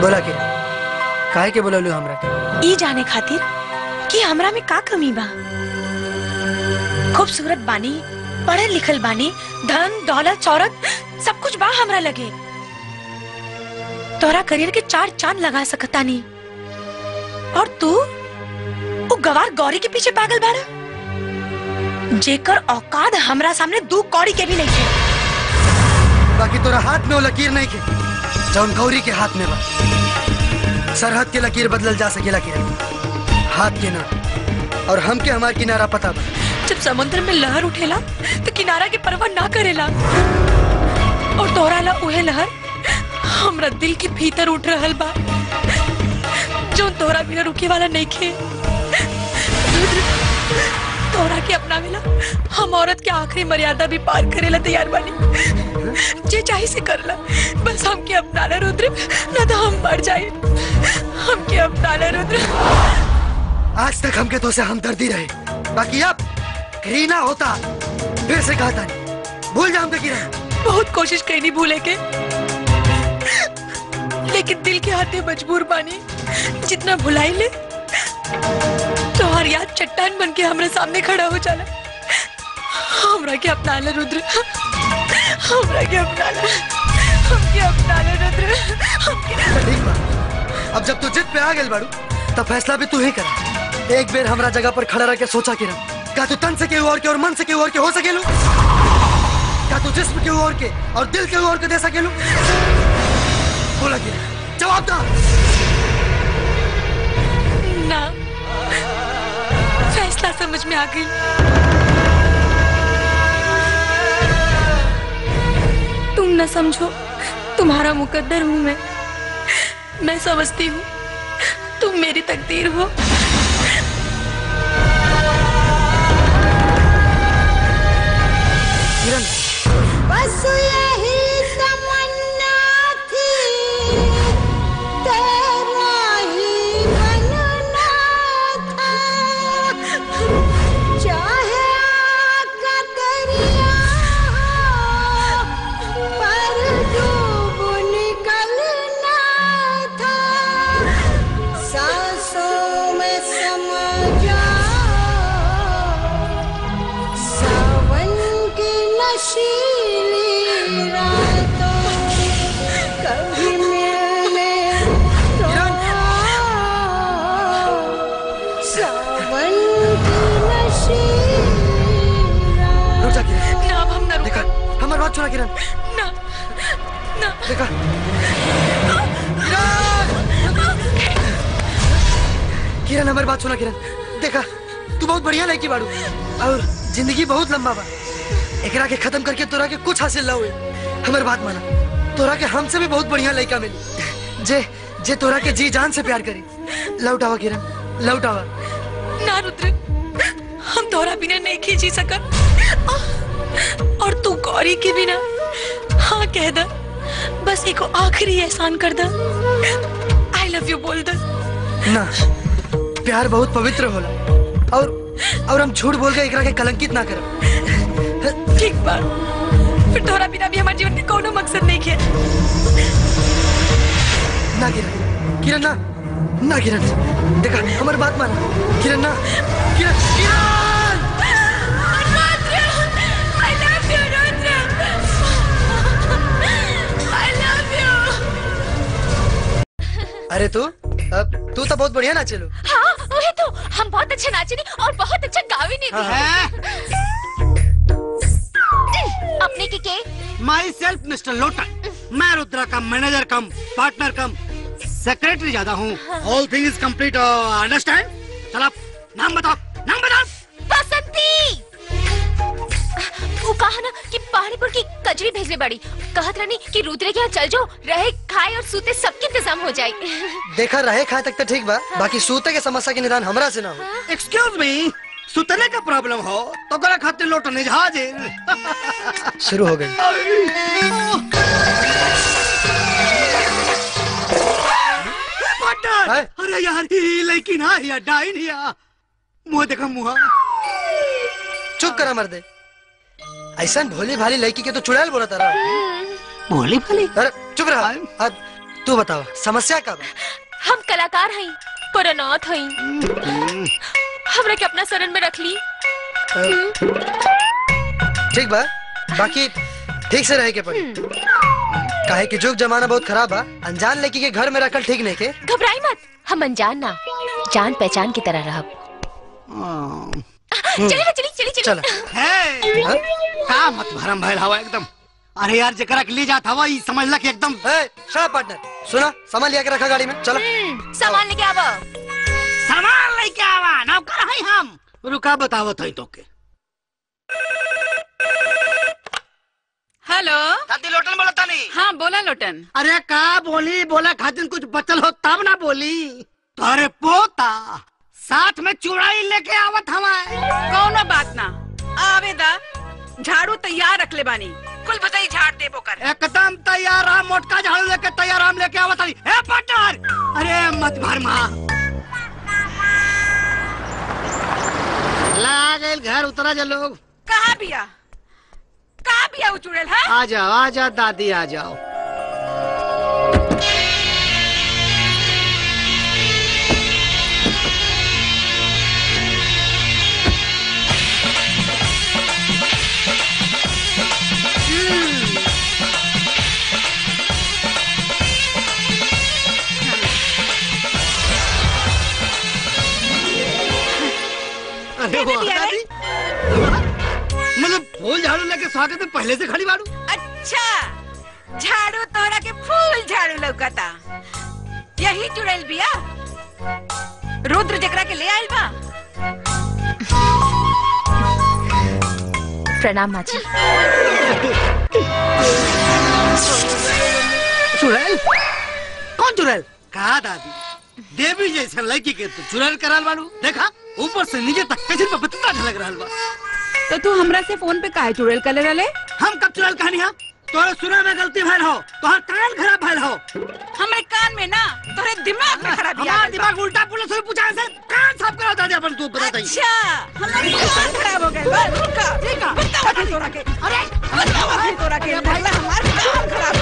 बोला के काहे के बोललू हमरा के ई जाने खातिर कि हमरा में का कमी बा खूबसूरत बानी पढ़ल लिखल बानी धन दौलत शौहरत सब कुछ बा हमरा लगे तोरा करियर के चार चांद लगा सकता नहीं और तू वो गवार गौरी के पीछे पागल बाड़ा जेकर औकात हमरा सामने दू कौड़ी के भी नहीं है बाकी तोरा हाथ में वो लकीर नहीं के जौन गौरी के हाथ में बा सरहद के लकीर बदलल जा सकेला के हाथ के ना और हमके हमार किनारा पता बा जब समुद्र में लहर उठेला तो किनारा के परवाह ना करेला और तोरा ला उहे लहर हमरा दिल के भीतर उठ रहल बा जो तोरा बिना रुके वाला नहीं खे तोरा के अपना मिला हम औरत के आखिरी मर्यादा भी पार करेला तैयार बानी जे चाहे से करला बस हमके अपना ला रुद्र ना तो हम मर जाए हमके अपना ला रुद्र आज तक हमके तो से हमदर्दी रहे बाकी अब घृणा होता फिर से कहा था भूल जा हमके किरण बहुत कोशिश करी नहीं भूले के लेकिन दिल के हाथे मजबूर बानी जितना भुलाई ले तो हर याद चट्टान बन के हमारे सामने खड़ा हो जाला हमरा के अपना ले रुद्र हमरा के अपना ले हमके अपना ले रुद्र हमके ठीक बा अब जब तू जिद पे आ गेल बाड़ू तब फैसला भी तू ही कर एक बेर हमरा जगह पर खड़ा रह के सोचा किरण क्या तू तन से केहू और के और मन से केहू और के हो सकेलू क्या तू जिस्म केहू और के और दिल केहू और के दे सकेलू बोला किरण जवाब दा ना फैसला समझ में आ गई तुम न समझो तुम्हारा मुकद्दर हूँ मैं मैं समझती हूँ तुम मेरी तकदीर हो किरण बस यही तमन्ना थी तेरा ही बनना था चाहे आका दरिया पर डूब निकलना था सांसों में समा जाओ सावन की नशीली रातों कभी मिलने तो आओ। सावन की नशीली रुक जा किरण ना अब हम न देखा रुका हमारी बात सुना किरण ना ना देखा किरण हमारी बात सुना किरण देखा तू बहुत बढ़िया लड़की बाड़ू और जिंदगी बहुत लंबा बा एकरा के खत्म करके तोरा के कुछ हासिल ना हुए हमारी बात माना तोरा के हमसे भी बहुत बढ़िया लड़का मिली जे जे तोरा के जी जान से प्यार करी लौट आवा किरण लौट आवा ना रुद्र हम तोरा बिना नहीं खींची सकत और तू गौरी के बिना हाँ कह द बस एक आखिरी एहसान कर द आई लव यू बोल द ना प्यार बहुत पवित्र होला और और हम झूठ बोल के एकरा के कलंकित ना करब ठीक बा फिर तोरा बिना भी हमारे जीवन के कोनो मकसद नहीं है ना किरण किरण ना ना किरण देखा हमारी बात मान किरण ना किरण किरण I love you, Rudra. I love you. अरे तू अब तू तो बहुत बढ़िया नाचे लो हाँ वही तो हम बहुत अच्छा नाचे नहीं और बहुत अच्छा गावे नहीं भी अपने के के माई सेल्फ मिस्टर लोटन मैं रुद्रा का manager cum partner cum secretary ज्यादा हूँ all thing is complete understand चल आप नाम बताओ नाम बताओ बसंती वो कहा ना कि पहाड़ीपुर की कजरी भेजने बड़ी कहत रानी कि रुद्रे के यहाँ चल जाओ रहे खाए और सूते सबके इंतजाम हो जाए देखा रहे खाए तक तो ठीक बा बाकी सूते के समस्या के निदान हमरा से ना हो एक्सक्यूज मी सुतने का प्रॉब्लम हो तो गला खाते लोटन हाजिर शुरू हो गई पार्टनर है? अरे यार ये लड़की ना या डाइन या मुंह देखा मुंह चुप करा मर्दे ऐसा भोली भाली लड़की के तो चुड़ैल बोला तारा बोली भली अरे चुप रहा अब तू बताओ समस्या का बा हम कलाकार हई पर अनाथ हई हमरा के अपना शरण में रख ली ठीक बा बाकी ठीक से रहे के पड़ी काहे कि जुग जमाना बहुत खराब बा अनजान लड़की के घर में रखल ठीक नहीं के घबराई मत हम अनजान ना जान पहचान की तरह रहब चली ना चली चली चली चल है हाँ? का मत भरम भइल हवा एकदम अरे यार जकरा के ले जात हवा ई समझला कि एकदम पार्टनर सुना सामान लिया के रखा गाड़ी में चलो हम्म, सामान लेके आवा सामान लेके आवा नौकर हई हम रुका बतावत हई तोके हेलो दादी लोटन बोलता नहीं हाँ बोला लोटन अरे का बोली बोला खातिर कुछ बचल हो तब ना बोली अरे पोता साथ में चुड़ाई लेके आवत हमारे कौनो बात ना आवेदा झाड़ू तैयार रख ले बानी कुल बताई झाड़ देबो कर एकदम तैयार हम मोटका झाड़ू लेके तैयार हम लेके आवत हई ए पार्टनर अरे मत भर मां ला गइल घर उतरा जा लोग कहाँ बिया कहाँ बिया वो चुड़ैल है आ जाओ आ जाओ दादी आ जाओ अरे कहने वाह, दिया रे? दादी मतलब फूल झाड़ू लेके स्वागत में पहले से खड़ी बाड़ू अच्छा झाड़ू तोरा के फूल झाड़ू लौकता यही चुड़ैल बिया रुद्र जकरा के ले आइल बा प्रणाम माँ जी चुड़ैल कौन चुड़ैल कहा दादी देवी जैसे लड़की के तू चुड़ैल कराल बाड़ू देखा ऊपर से नीचे तक कैसे पे बतता झलक रहल बा तो तू हमरा से फोन पे काहे चुड़ैल कर रहे हम कब चुड़ैल कहानी हा तोरे सुना में गलती भइल हो तोहर कान खराब भइल हो हमरे कान में ना तोरे दिमाग में खराबी आ हमार गइल बा। दिमाग उल्टा पुलिस से पूछा से कान साफ करा दादी अपन तू बता दई अच्छा हमारी कान खराब हो गए बस रुका देखा बताओ अभी तोरा के अरे बताओ अभी तोरा के लगला हमार कान खराब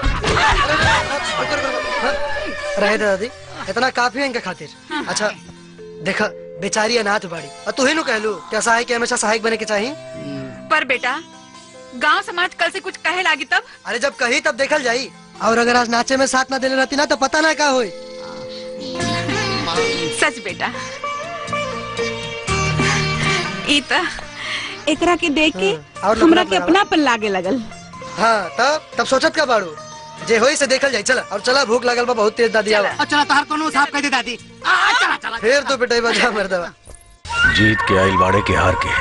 करा रहे दे दादी इतना काफी है इनके खातिर अच्छा देखा बेचारी अनाथ बाड़ी और तू ही नु कहलू क्या सहायक के हमेशा सहायक बने के चाहिए पर बेटा गांव समाज कल से कुछ कहे लागी तब अरे जब कही तब देखल जाई और अगर आज नाचे में साथ ना देने रहती ना तो पता ना का होई सच बेटा ई त एकरा के देख के हाँ, और हमरा लफड़ा के बनावा। अपना पर लागे लगल हाँ तब तब सोचत का बाड़ू जे होई से देखल जाई चला और चला भूख लगल बा बहुत तेज दादी आवा और चला तोहर कोनो साफ कह दे दादी आ चला चला फिर तो पिटाई बजा मर्दवा जीत के आइल बाड़े के हार के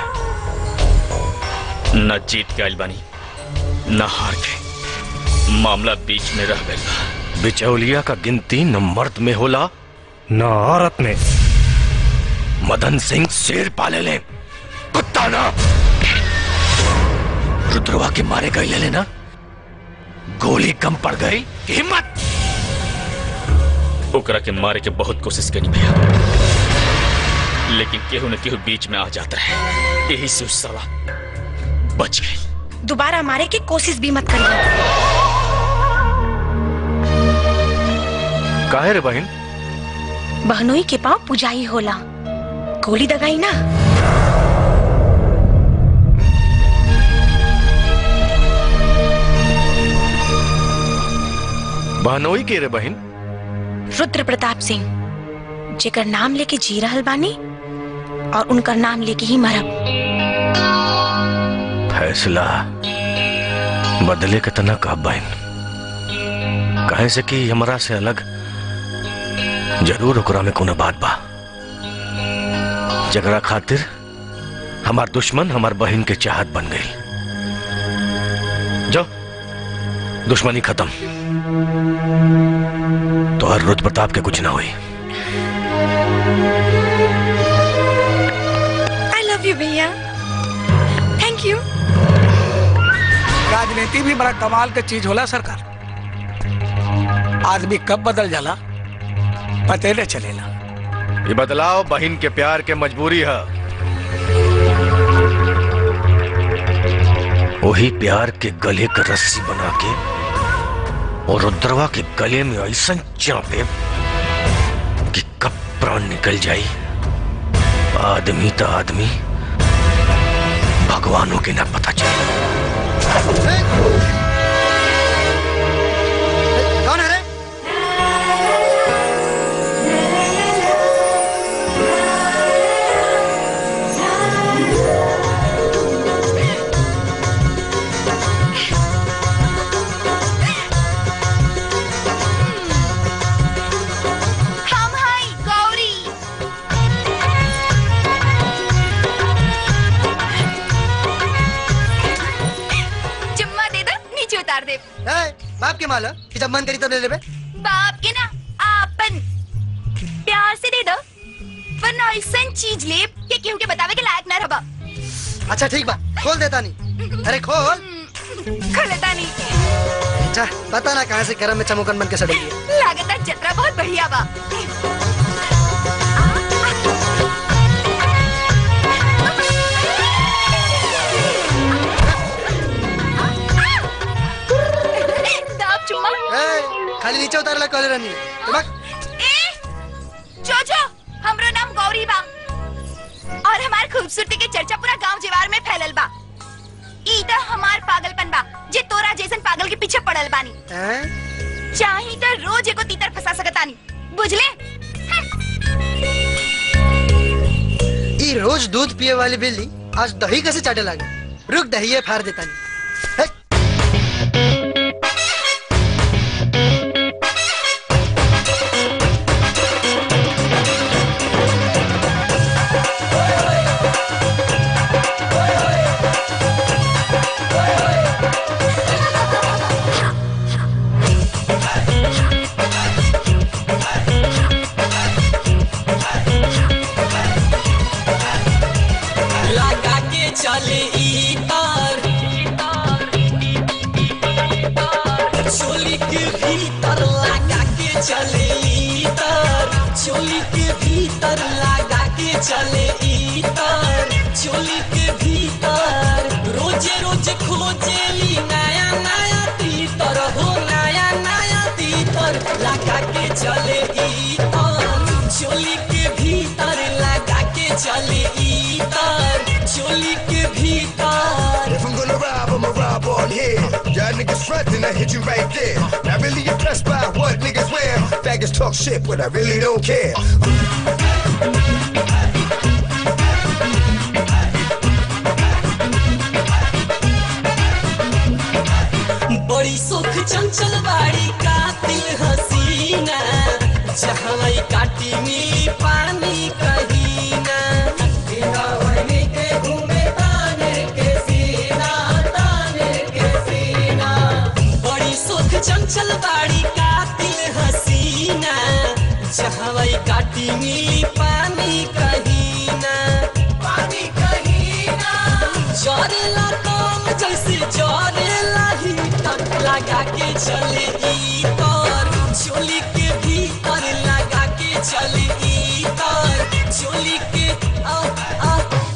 न जीत के आइल बानी न हार के मामला बीच में रह गया बिचौलिया का गिनती न मर्द में होला न औरत में मदन सिंह शेर पाले ले कुत्ता ना रुद्रवा के मारे गए ले लेना गोली कम पड़ गई कि हिम्मत ओकरा के मारे के बहुत कोशिश करी भैया लेकिन केहू न केहू बीच में आ जाता है यही से उस साला बच गई दोबारा मारे की कोशिश भी मत करिए काहे रे बहन बहनोई के पाँव पुजाई होला गोली दगाई ना बहनोई के रे बहन रुद्र प्रताप सिंह जेकर नाम लेके जी रहल बानी और उनकर नाम लेके ही मरब फैसला बदले के तना का बहन काहे से कि हमरा से अलग जरूर ओकरा में कोनो बात बा जगरा खातिर हमार दुश्मन हमार बहन के चाहत बन गई जाओ दुश्मनी खत्म तो हर रुद्र प्रताप के कुछ ना हुई आई लव यू भैया थैंक यू राजनीति भी बड़ा कमाल के चीज होला सरकार आदमी कब बदल जाला पते न चलेला ये बदलाव बहन के प्यार के मजबूरी है वही प्यार के गले का रस्सी बना के और रुद्रवा के गले में ऐसा चापे कि कब प्राण निकल जाई आदमी तो आदमी भगवानों के ना पता चले कौन है रे हम हाय गौरी चुम्मा दे दो नीचे उतार दे ए, बाप के माल है कि जब मन करी तब ले लेबे बाप के ना आपन प्यार से दे दो वरना ऐसा चीज ले कि केहू के बतावे के लायक ना रहबा अच्छा ठीक बा खोल देता नहीं अरे खोल खलता नहीं जा पता ना कहाँ से गरम में चमोकन बन के सड़ेगी लागता जतरा बहुत बढ़िया बा दाब चुम्मा ए, खाली नीचे उतारला कॉले रानी तो बक ए जो जो हमरो नाम गौरी बा और हमार खूबसूरती के चर्चा पूरा गांव जेवार में फैलल बा ई त हमार पागलपन बा जे तोरा जैसन पागल के पीछे पड़ल बानी हैं? चाही तो रोज एको तीतर फंसा सकतानी बुझले ई रोज दूध पिए वाली बिल्ली आज दही कैसे चाटे लागे रुक दही फाड़ देता नहीं हे, लगा के चले ई तार चोली के भीतर लगा के चले ई तार चोली के भीतर लगा के चले ई तार चोली के भीतर रोजे रोज खोजेली नया नया तीतर हो नया नया तीतर लगा के चले ई तार चोली के भीतर लगा के चले ई तार चोली के भीतर If I'm gonna rob, I'ma rob on here. Y'all niggas frontin', I hit you right there. Not really impressed by what niggas wear. Faggots talk shit, but I really don't care. बड़ी सुख चंचल बाड़ी कातिल हसीना जहाँ काटी मिली पानी कहीना बिना वही के घूमे ताने के सीना ताने के सीना बड़ी सुख चंचल बाड़ी कातिल हसीना जहाँ काटी मिली पानी कहीना पानी कहीना जरेला काम जैसे जरेला ही तक लगा के चले ई तार चोली के भीतर लगा के चले ई तार चोली के आ आ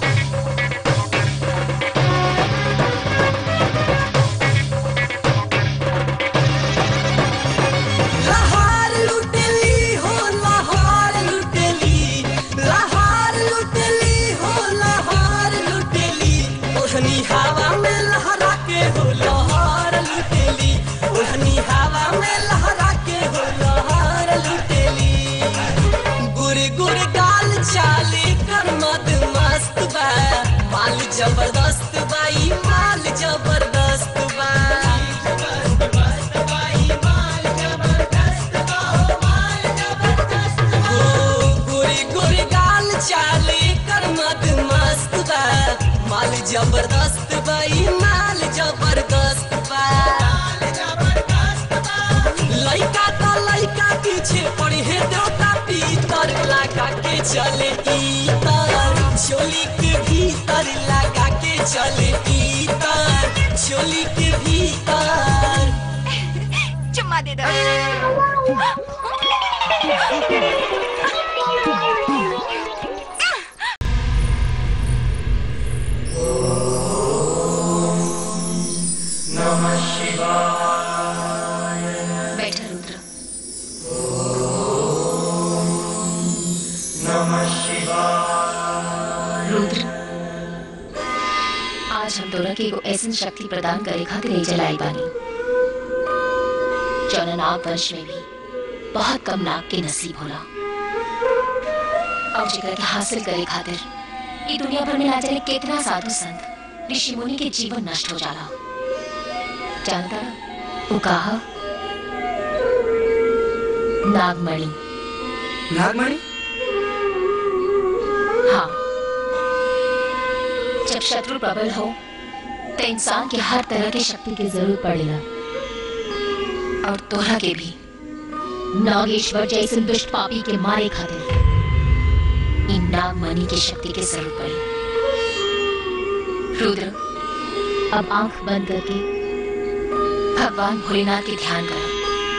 लहार लुटेली हो लहार लुटेली लहार लुटेली हो लहार लुटेली ओढ़नी हवा में लहरा के हो लहार लुटेली ओढ़नी हवा में लहरा के हो लहार लुटेली गुर गुर गाल चाले कर मद मस्त बा माल जबरदस्त बाई माल जबरदस्त बा हो गोरी गोरी गाल चाले कर मद मस्त बा माल जबरदस्त बाई माल जबरदस्त बा लइका त लइका पीछे पड़ी है देवता पीतर लगा के चले ई तर चोली के भीतर लगा के चले ई तर चोली के भीतर चुम्मा दे दो रुद्र आज हम तोरा के एगो ऐसन शक्ति प्रदान करे खातिर ले जलाई बानी जौन नाग वंश में भी बहुत कम नाग के नसीब होला और जेकरा के हासिल करे खातिर ई दुनिया भर में ना जाने कितना साधु संत ऋषि मुनि के जीवन नष्ट हो जाला जानता वो कहा नागमणि नागमणि हाँ जब शत्रु प्रबल हो तो इंसान के हर तरह की शक्ति की जरूरत पड़ेगा और तोरा के भी नागेश्वर जैसे दुष्ट पापी के मारे खातिर इन नागमणि की शक्ति की जरूरत पड़ी रुद्र अब आंख बंद करके भगवान भोलेनाथ के ध्यान करो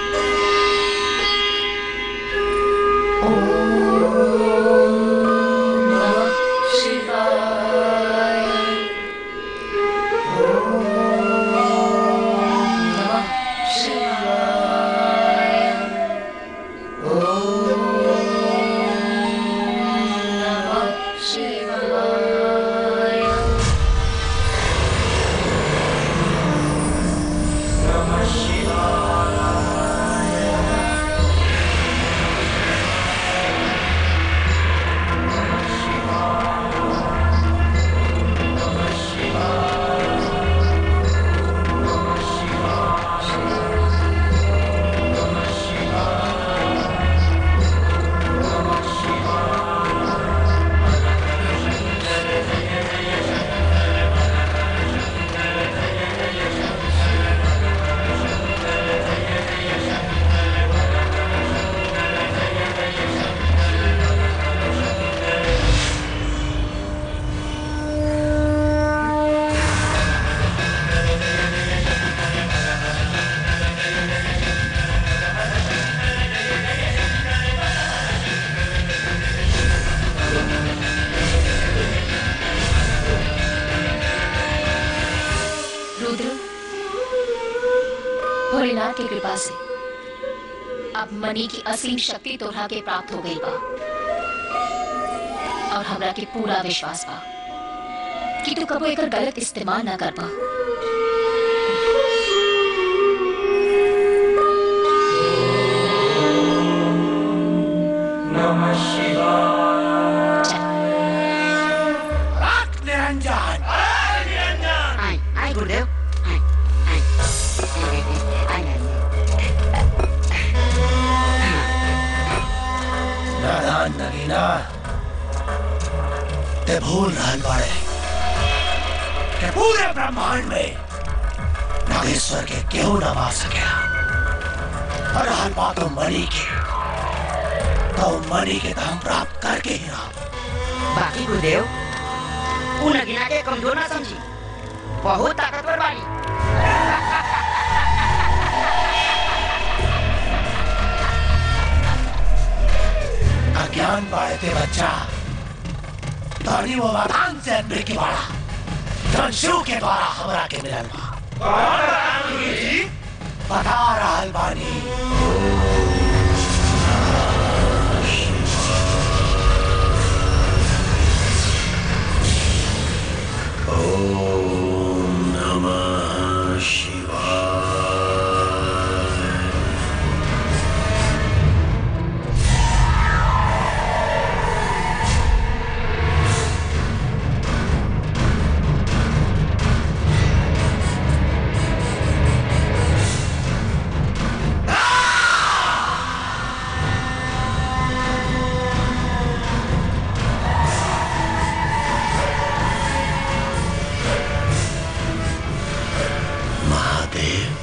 रुद्र भोलेनाथ की कृपा से अब मनी की असीम शक्ति तोहरा के प्राप्त हो गई बा और हमरा के पूरा विश्वास बा कि तू कबो एकर गलत इस्तेमाल ना कर पा निरंजन आई आई गुरुदेव आई आई आई नादान नगीना ते भूल रहल बाड़े कि पूरे ब्रह्मांड में नागेश्वर के केहू न मार सकेला और रहल बात मणि के तो मणि के तो हम प्राप्त करके ही रहा बाकी गुरुदेव उ नगीना के कमजोर ना समझी बहुत ताकतवर बाड़ी अज्ञान बाड़े ते बच्चा धनी वो वरदान से अनबे की बाड़ा धन शिव के द्वारा हमरा के मिलल बा बता रहल बानी ओम नमः शिवाय महादेव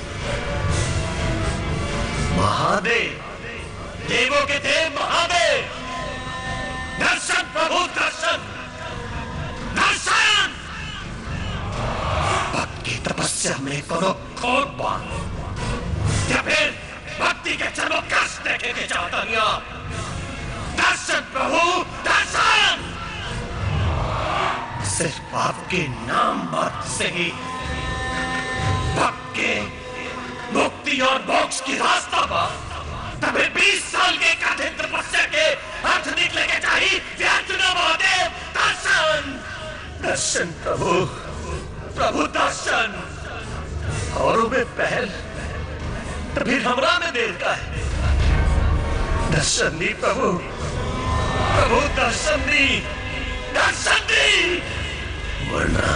महादेव देवों के देव महादेव दर्शन प्रभु दर्शन दर्शन भक्त की तपस्या में कोनो खोट बा या फिर भक्ति के चरमो कष्ट देखे के चाहतनिया दर्शन प्रभु दर्शन सिर्फ आपके नाम मात्र से ही भक्त के मुक्ति और मोक्ष की रास्ता पर तभी बीस साल के कठिन तपस्या के अर्थ निकले के चाहिए व्यर्थ न महादेव दर्शन दर्शन प्रभु प्रभु दर्शन औरों में पहल तो फिर हमरा में देर का है दर्शन दी प्रभु प्रभु दर्शन दी दर्शन दी वरना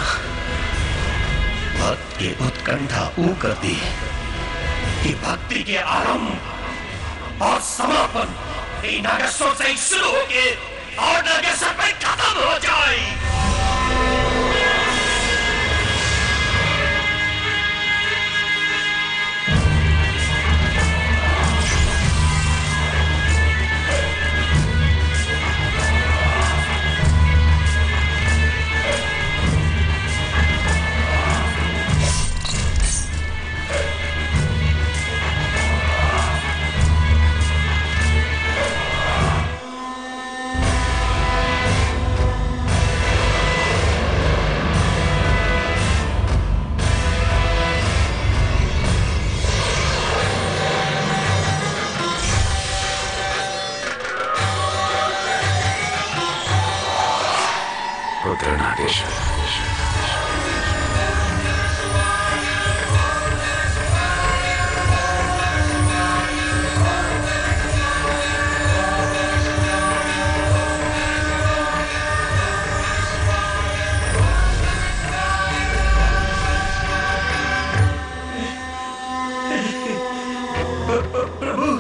भक्त की उत्कंठा ऊ कर दी कि भक्ति के आरंभ और समापन इन नागेश्वर से ही शुरू होके और नागेश्वर पे खत्म हो जाए रुद्र नागेश्वर प्रभु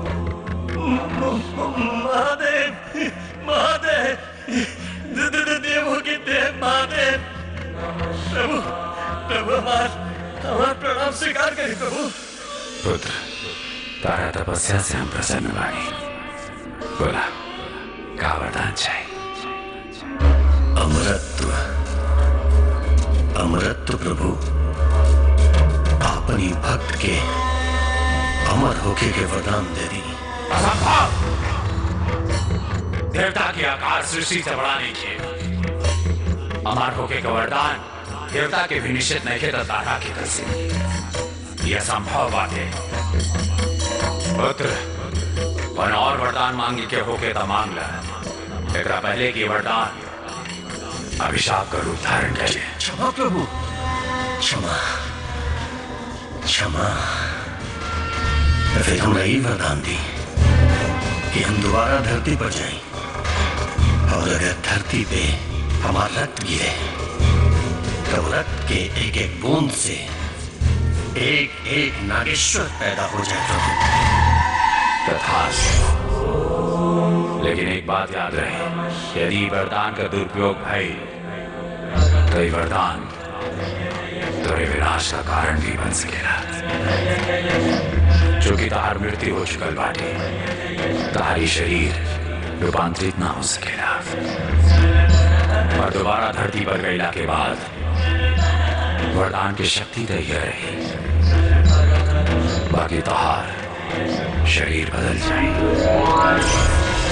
महादेव महादेव द- द- द- देवों के देव महादेव प्रभु प्रभु हमार हमार प्रणाम स्वीकार करें प्रभु रुद्र तारा तपस्या से हम प्रसन्न बानी बोला का वरदान चाहिए अमरत्व अमरत्व प्रभु अपनी भक्त के अमर होके के वरदान दे दी असंभव देवता के आकार सृष्टि से बड़ा नहीं थे अमर होके का वरदान देवता के भी निश्चित नहीं थे तो तारा की तरसी यह संभव बात है पुत्र वन और वरदान मांगी के होके तो मांग ला एकरा पहले की वरदान अभिशाप का रूप धारण कर ले क्षमा प्रभु क्षमा क्षमा तो फिर हम यही वरदान दी कि हम दोबारा धरती पर जाएं और अगर धरती पे हमारा रक्त गिरे तो रक्त के एक एक बूंद से एक एक नागेश्वर पैदा हो जाए प्रभु तथास्तु लेकिन एक बात याद रहे यदि वरदान का दुरुपयोग भई तो ये वरदान तेरे विनाश का कारण भी बन सकेगा चूंकि तहार मृत्यु हो चुकल बाटे तहारी शरीर रूपांतरित ना हो सकेगा और दोबारा धरती पर गईला के बाद वरदान की शक्ति तो यह रही बाकी तहार शरीर बदल जाए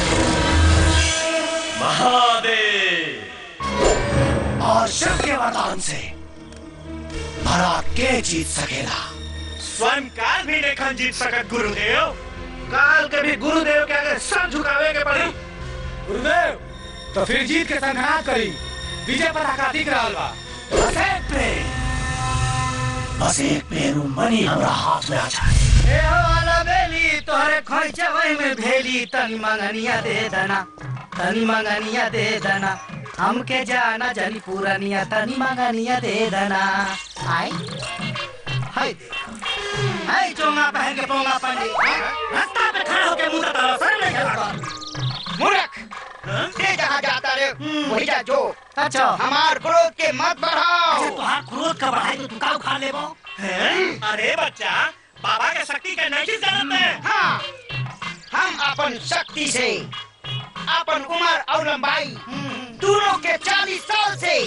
महादेव और शिव के वरदान से भरा के जीत सकेला स्वयं काल भी नहीं जीत सकत गुरुदेव काल के भी गुरुदेव के आगे सर झुकावे के पड़ी गुरुदेव तो फिर जीत के संघनाद करी विजय पर आकातिक रहल बा बस एक पेड़ बस एक पेड़ मनी हमरा हाथ में आ जाए ए हो वाला बेली तोहरे खोइचे वही में भेली तनी मंगनिया दे दना तनी मंगनिया दे दना हमके जाना जनी पूरनिया तनी मंगनिया दे दना आई हाय हाय चोंगा पहन के पोंगा पंडी रास्ता पे खड़ा होके मुंह तारा सर में लगा मूर्ख ये जहाँ जाता रे वही जा जो अच्छा हमार क्रोध के मत बढ़ाओ तुहार क्रोध का बढ़ाई तो तू का उखाड़ लेबो अरे बच्चा बाबा के शक्ति के नहीं जानत है हाँ हम अपन शक्ति से अपन उम्र और लंबाई दोनों के चालीस साल से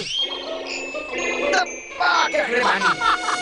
दबा के रखले बानी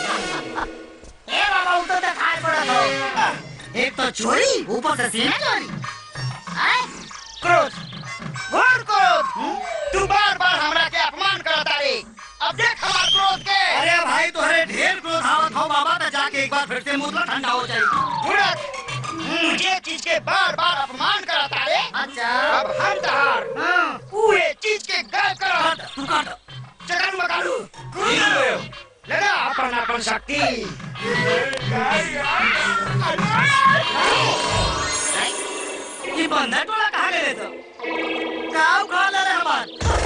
ए बाबा उ तो दिखाई पड़त हो एक तो चोरी ऊपर से सीना चोरी हैं? क्रोध घोर क्रोध तू बार बार हमरा के अपमान करता रे अब देख हमार क्रोध के अरे भाई तोहरे ढेर क्रोध आवत हो बाबा तो जाके एक बार फिर से मुतला ठंडा हो जाएगी मूर्ख मुझे चीज के बार बार अपमान कराता रे अच्छा अब हम तहार पूरे चीज के गायब करा चकन मकालू लगा अपन अपन शक्ति ये बंदा टोला कहाँ गए तो काव खा ले रे हमार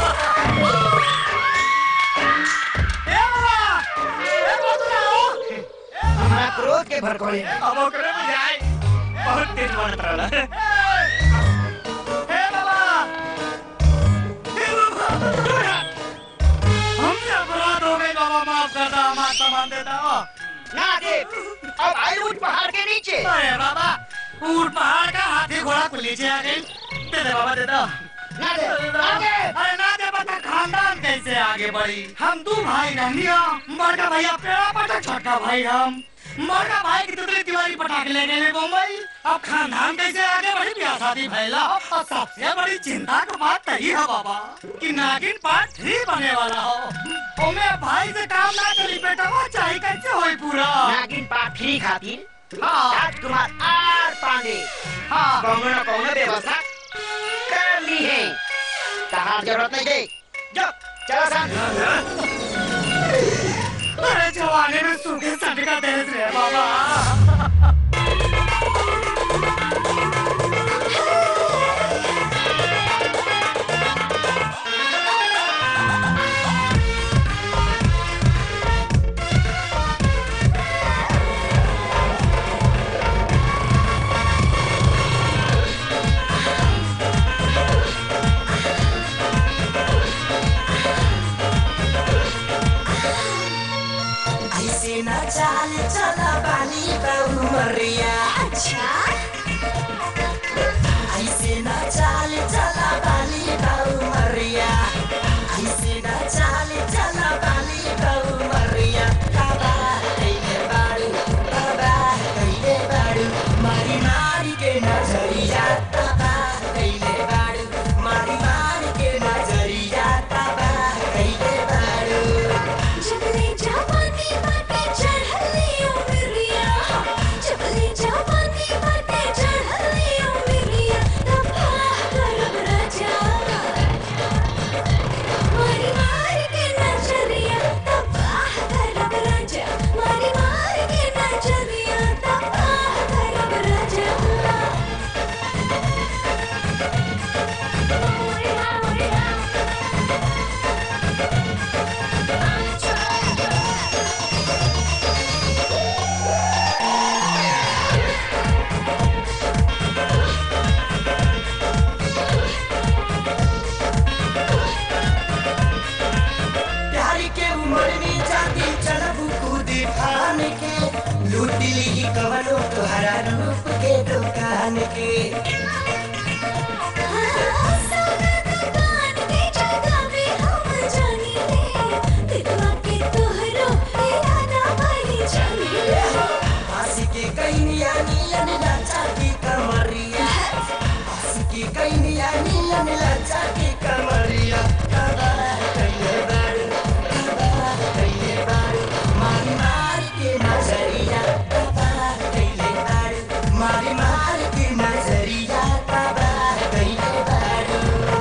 ए बाबा ए बाबा आओ हमारा क्रोध के भड़कोले अब ओकरे में जाए बहुत तेज बनत रहला ए बाबा ए बाबा हमसे अपराध हो गई बाबा माफ कर दो हमारा सामान दे दो ना दे अब आई उठ पहाड़ के नीचे अरे बाबा ऊट पहाड़ का हाथी घोड़ा को नीचे आ गई दे दे बाबा दे दो ना दे ना दे अरे ना दे बता खानदान कैसे आगे बढ़ी हम दो भाई रहनी हो बड़का भैया पेड़ा पटा छोटा भाई हम बड़का भाई की तुतली तिवारी पटाखे ले गए मुंबई अब खानदान कैसे आगे बढ़ी ब्याह शादी भैला और सबसे बड़ी चिंता की बात तही है बाबा कि नागिन पार्ट थ्री बने वाला हो ओमे भाई से काम ना चली बेटा वो चाहे कैसे होई पूरा नागिन पाठ फ्री खातिर हाँ। राजकुमार आर पांडे हाँ कौनो न कौनो व्यवस्था कर ली है तहार जरूरत नहीं गई जो चलो सन अरे जवानी में सूखे सट का देश रे बाबा ऐसे न चाल चला बाली बाबू मरिया अच्छा ऐसे न चाल चला बाली बाबू मरिया ऐसे न चाल चला बाली बाबू मरिया बाबा कइले बाड़ू बाबा कइले बाड़ू मारी मारी के नजरिया बाबा कइले बाड़ू मारी मारी के नजरिया बाबा कइले बाड़ू जबले जवानी बाटे चढ़ले उमरिया जबले जवानी बाटे चढ़ले उमरिया दफा करब राजा मारी मार के नजरिया दफा करब राजा मारी मार के नजरिया दफा करब राजा प्यारी के उम्र में जाती चलबू कूद फान के लूट ली कवनो तोहरा रूप के दुकान के पासी के कैनिया नीलन लाचा की कमरिया पासी के कैनिया नीलन लाचा की कमरिया बाबा कैले बाड़ू बाबा कैले बाड़ू मारी मारी के नजरिया बाबा कैले बाड़ू मारी मारी के नजरिया बाबा कैले बाड़ू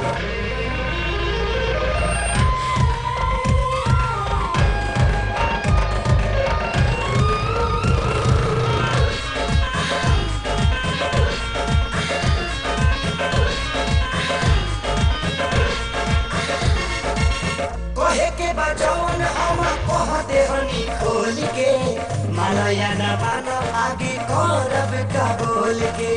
कहे के बचौन हम कह देहनी खोल के मालया न मानो आगे करब का बोल के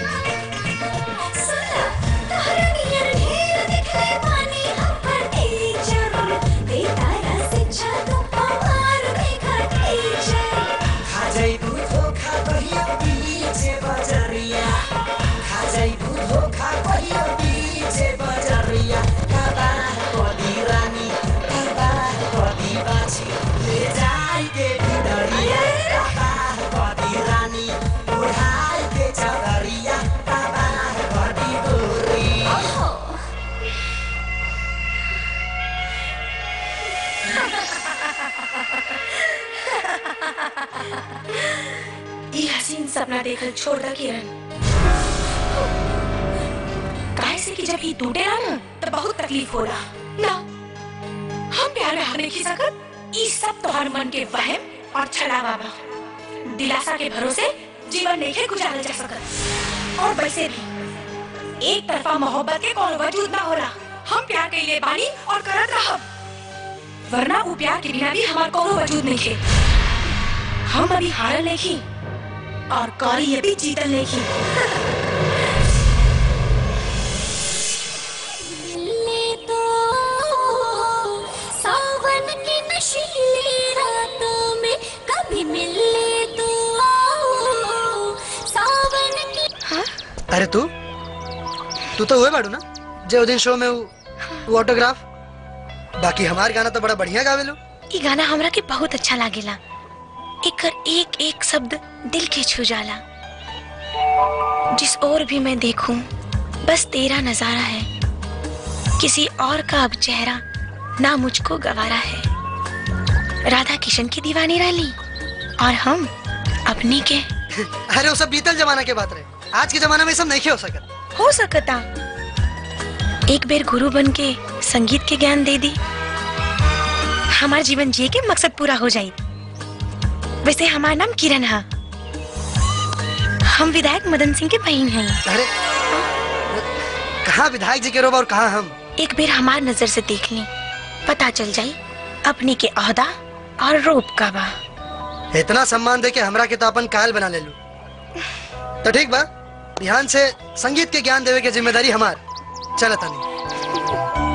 खा जाइबू धोखा कहियो बीचे बजरिया खा जाइबू धोखा कहियो बीचे बजरिया बाबा कदी रानी बाबा कदी बाछी ले जाई के भिडरिया बाबा कदी रानी उठाई के चदरिया बाबा कदी गोरी ये हसीन सपना देखल छोड़ दा किरण काहे से कि जब ये टूटेला ना तो बहुत तकलीफ होला ना हम प्यार में हार नहीं सकत ई सब तोहर मन के वहम और छलावा बा दिलासा के भरोसे जीवन नहीं गुजारल जा सकत और वैसे भी एक तरफा मोहब्बत के कोनो वजूद ना होला हम प्यार कइले बानी और करत रहब वरना वो प्यार के बिना भी हमार कोनो वजूद नहीं है हम अभी हारल नहीं और कौरी अभी जीतल नहीं मिले तो सावन की नशीली रातों में कभी मिले तो सावन की अरे तू तू तो हुए बाड़ू ना जो दिन शो में वो, वो ऑटोग्राफ बाकी हमार गाना तो बड़ा बढ़िया गावेलो ये गाना हमरा के बहुत अच्छा लागेला एकर एक एक शब्द दिल के छू जाला जिस ओर भी मैं देखूं बस तेरा नजारा है किसी और का अब चेहरा ना मुझको गवारा है राधा किशन की दीवानी रही और हम अपनी के अरे वो सब बीतल जमाना के बात रहे आज के जमाना में ये सब नहीं हो सकत हो सकता एक बेर गुरु बन के संगीत के ज्ञान दे दी हमार जीवन जिए के मकसद पूरा हो जाई वैसे हमार नाम किरण है हम विधायक मदन सिंह के बहन हैं अरे कहाँ विधायक जी के रोब और कहाँ हम एक बेर हमार नजर से देख ली पता चल जाई अपने के अहदा और रूप का बा इतना सम्मान दे के हमरा के तो अपन कायल बना ले लू तो ठीक बा ध्यान से संगीत के ज्ञान देवे के जिम्मेदारी हमार चल तनी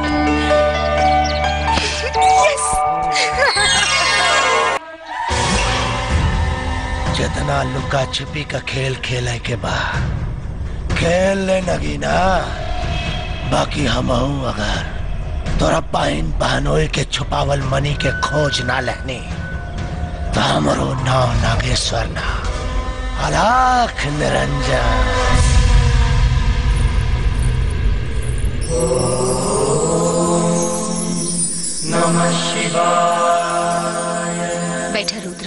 जितना लुका छिपी का खेल खेले के बा खेल ले नगीना बाकी हम अगर तोरा पाइन बहनोई के छुपावल मनी के खोज ना लेनी तो हमरो नाव नागेश्वर ना अलाख निरंजन नमः शिवाय बैठा रुद्र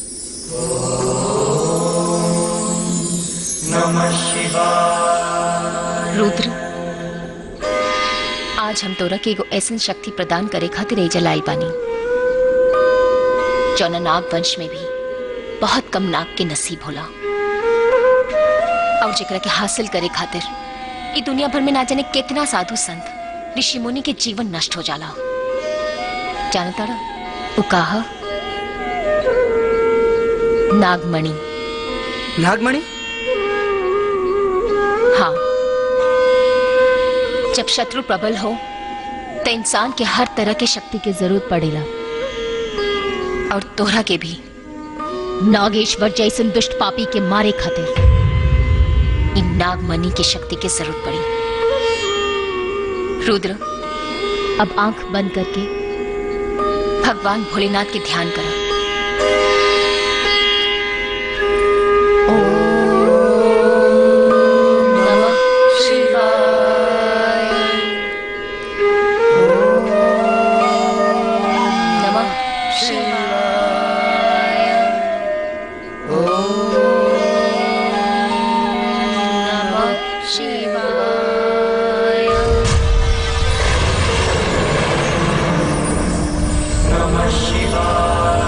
नमः शिवाय रुद्र आज हम तोरा के एगो ऐसन शक्ति प्रदान करे खातिर एजा लाई बानी जौना नाग वंश में भी बहुत कम नाग के नसीब होला और जेकरा के हासिल करे खातिर ई दुनिया भर में ना जाने कितना साधु संत ऋषि मुनि के जीवन नष्ट हो जाला जानता वो कहा नागमणि नागमणि हाँ जब शत्रु प्रबल हो तो इंसान के हर तरह की शक्ति की जरूरत पड़ेला और तोहरा के भी नागेश्वर जैसन दुष्ट पापी के मारे खातिर इन नागमणि की शक्ति की जरूरत पड़ी रुद्र अब आंख बंद करके भगवान भोलेनाथ के ध्यान करो नमः शिवाय नमः शिवाय नमः शिवाय नमः शिवाय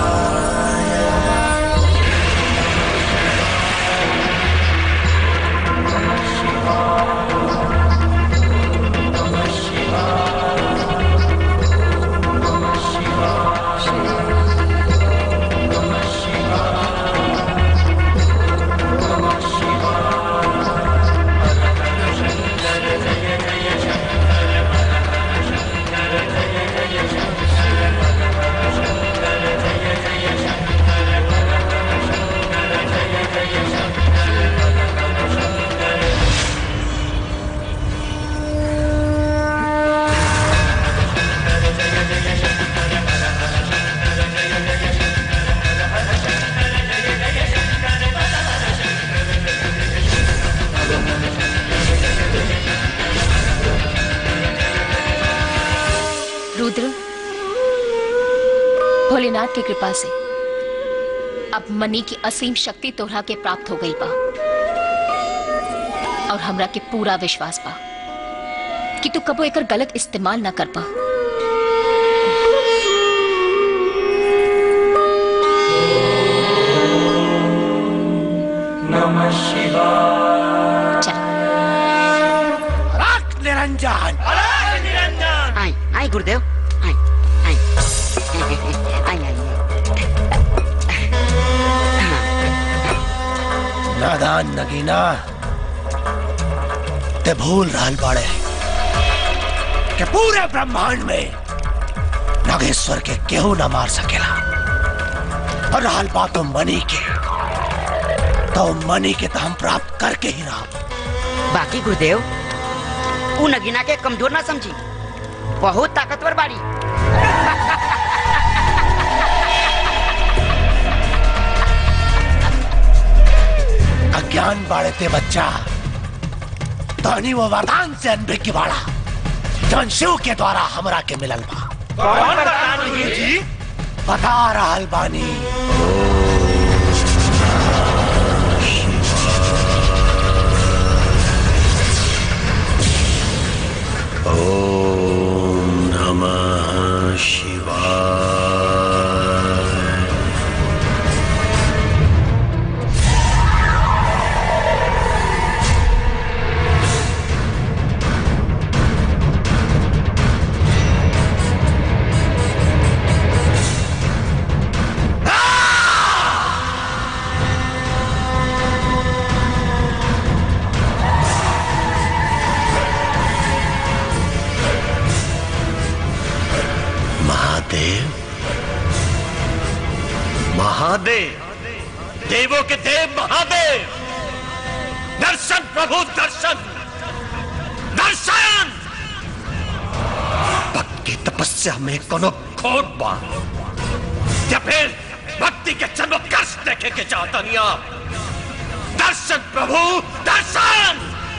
रुद्र भोलेनाथ की कृपा से अब मनी की असीम शक्ति तोहरा के प्राप्त हो गई बा और हमरा के पूरा विश्वास बा कि तू कबो एकर गलत इस्तेमाल ना कर पा नमः शिवाय राख निरंजन निरंजन आई आई गुरुदेव आई आई आई आई नादान नगीना ते भूल रहल बाड़े कि पूरे ब्रह्मांड में नागेश्वर के केहू न मार सकेला और रहल बातों मनी के तो मनी के तो हम प्राप्त करके ही रहा बाकी गुरुदेव उ नगीना के कमजोर ना समझी बहुत ताकतवर बाड़ी अज्ञान बाड़े ते बच्चा धनी वो वरदान से अनभिज्ञ की बाड़ा जौन शिव के द्वारा हमरा के मिलल बा कौन वरदान गुरुजी बता रहल बानी ओम नमः शिवाय महादेव महादेव देवों के देव महादेव दर्शन प्रभु दर्शन दर्शन भक्त की तपस्या में कोनो खोट बा या फिर भक्ति के चमत्कर्ष देखे के चाहता नहीं आप दर्शन प्रभु दर्शन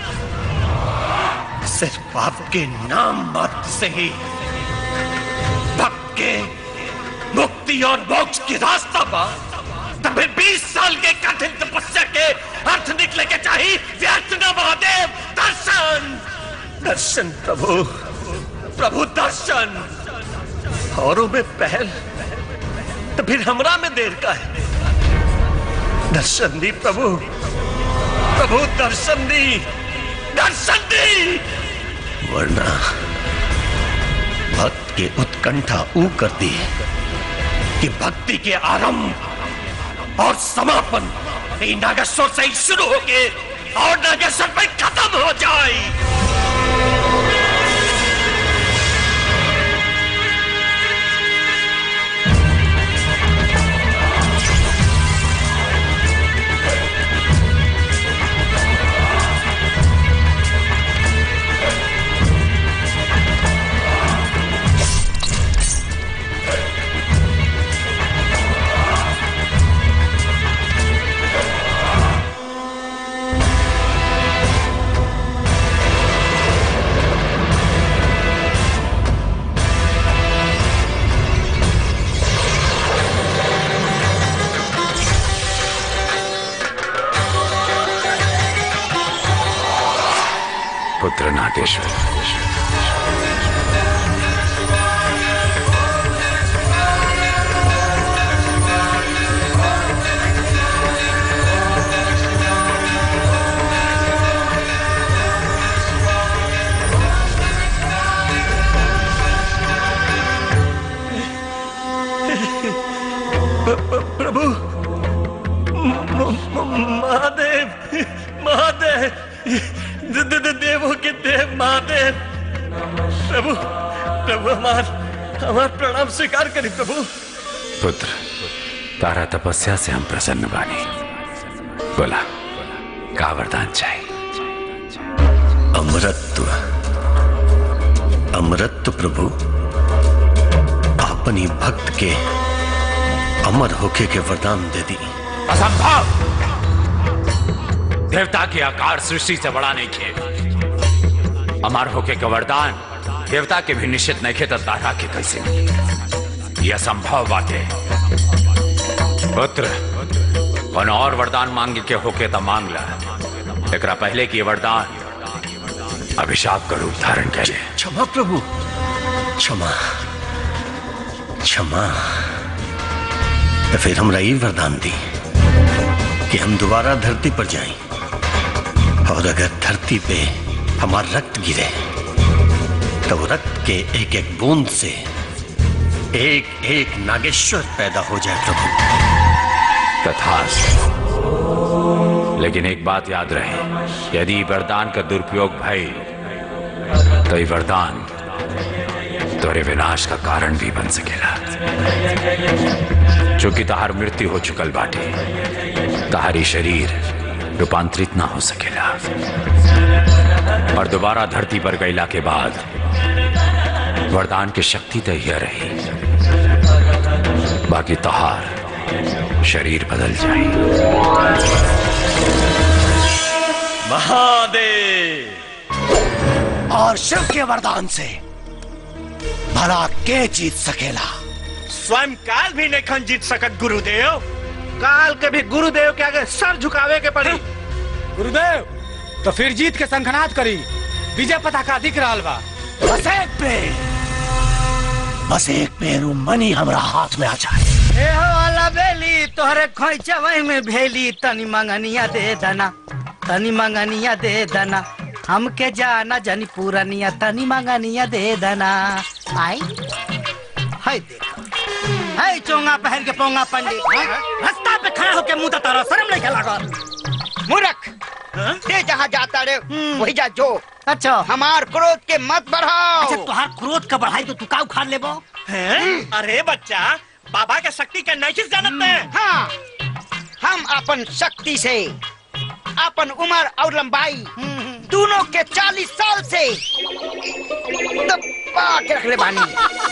सिर्फ आपके नाम मात्र से ही भक्त के मुक्ति और मोक्ष की रास्ता पा तब फिर 20 साल के कठिन तपस्या के अर्थ निकले के चाहिए व्यर्थ न महादेव दर्शन दर्शन प्रभु प्रभु दर्शन औरों में पहल तो फिर हमरा में देर का है दर्शन दी प्रभु प्रभु दर्शन दी दर्शन दी वरना भक्त के उत्कंठा ऊ करती है कि भक्ति के आरंभ और समापन ये नागेश्वर से ही शुरू होके और नागेश्वर पे खत्म हो जाए पुत्र नागेश्वर प्रभु म- म- महादेव महादेव द- द- द- देवों के देव महादेव प्रभु प्रभु हमार हमार प्रणाम स्वीकार करी प्रभु पुत्र तारा तपस्या से हम प्रसन्न बानी बोला का वरदान चाहिए अमृत अमृत प्रभु अपनी भक्त के अमर होके के वरदान दे दी असंभव देवता के आकार सृष्टि से बड़ा नहीं खे अमर होके का वरदान देवता के भी निश्चित नहीं खे तो तारा के कैसे मिली? ये असंभव बात है पुत्र कौन और वरदान मांगे के होके तो मांग ला एकरा पहले की वरदान अभिशाप का रूप धारण करे क्षमा प्रभु क्षमा क्षमा तो फिर हमरा ये वरदान दी कि हम दोबारा धरती पर जाएं और अगर धरती पे हमारा रक्त गिरे तो वो रक्त के एक एक बूंद से एक एक नागेश्वर पैदा हो जाए प्रभु तथास्तु लेकिन एक बात याद रहे यदि वरदान का दुरुपयोग भई तो ये वरदान तोरे विनाश का कारण भी बन सकेला चूंकि तहार मृत्यु हो चुकल बाटे तहारी शरीर रूपांतरित ना हो सकेला और दोबारा धरती पर गईला के बाद वरदान की शक्ति तो यह रही बाकी तहार शरीर बदल महादेव और शिव के वरदान से भला के जीत सकेला स्वयं काल भी नहीं खन जीत सकत गुरुदेव काल के भी गुरुदेव के आगे सर झुकावे के पड़ी गुरुदेव तो फिर जीत के संखनाद करी विजय पताका दिख रहा बा बस एक पेड़ बस एक पेरू मनी हमरा हाथ में आ जाए ए हो वाला बेली तोहरे खोइचवई में भेली तनी मंगनिया दे दना तनी मंगनिया दे दना हमके जाना जनी पूरनिया तनी मंगनिया दे दना आई हाय देखा हाय चोंगा पहन के पोंगा पंडित रास्ता पे खड़ा होके मुंह तारा शर्म नहीं लागल मूर्ख ते जहाँ जाता रे वही जा जो अच्छा हमार क्रोध के मत बढ़ाओ अच्छा तुहार क्रोध का बढ़ाई तो तू का उखाड़ लेबो अरे बच्चा बाबा के शक्ति के नहीं जानते हैं हाँ हम अपन शक्ति से अपन उम्र और लंबाई दोनों के चालीस साल से दबा के रख ले बानी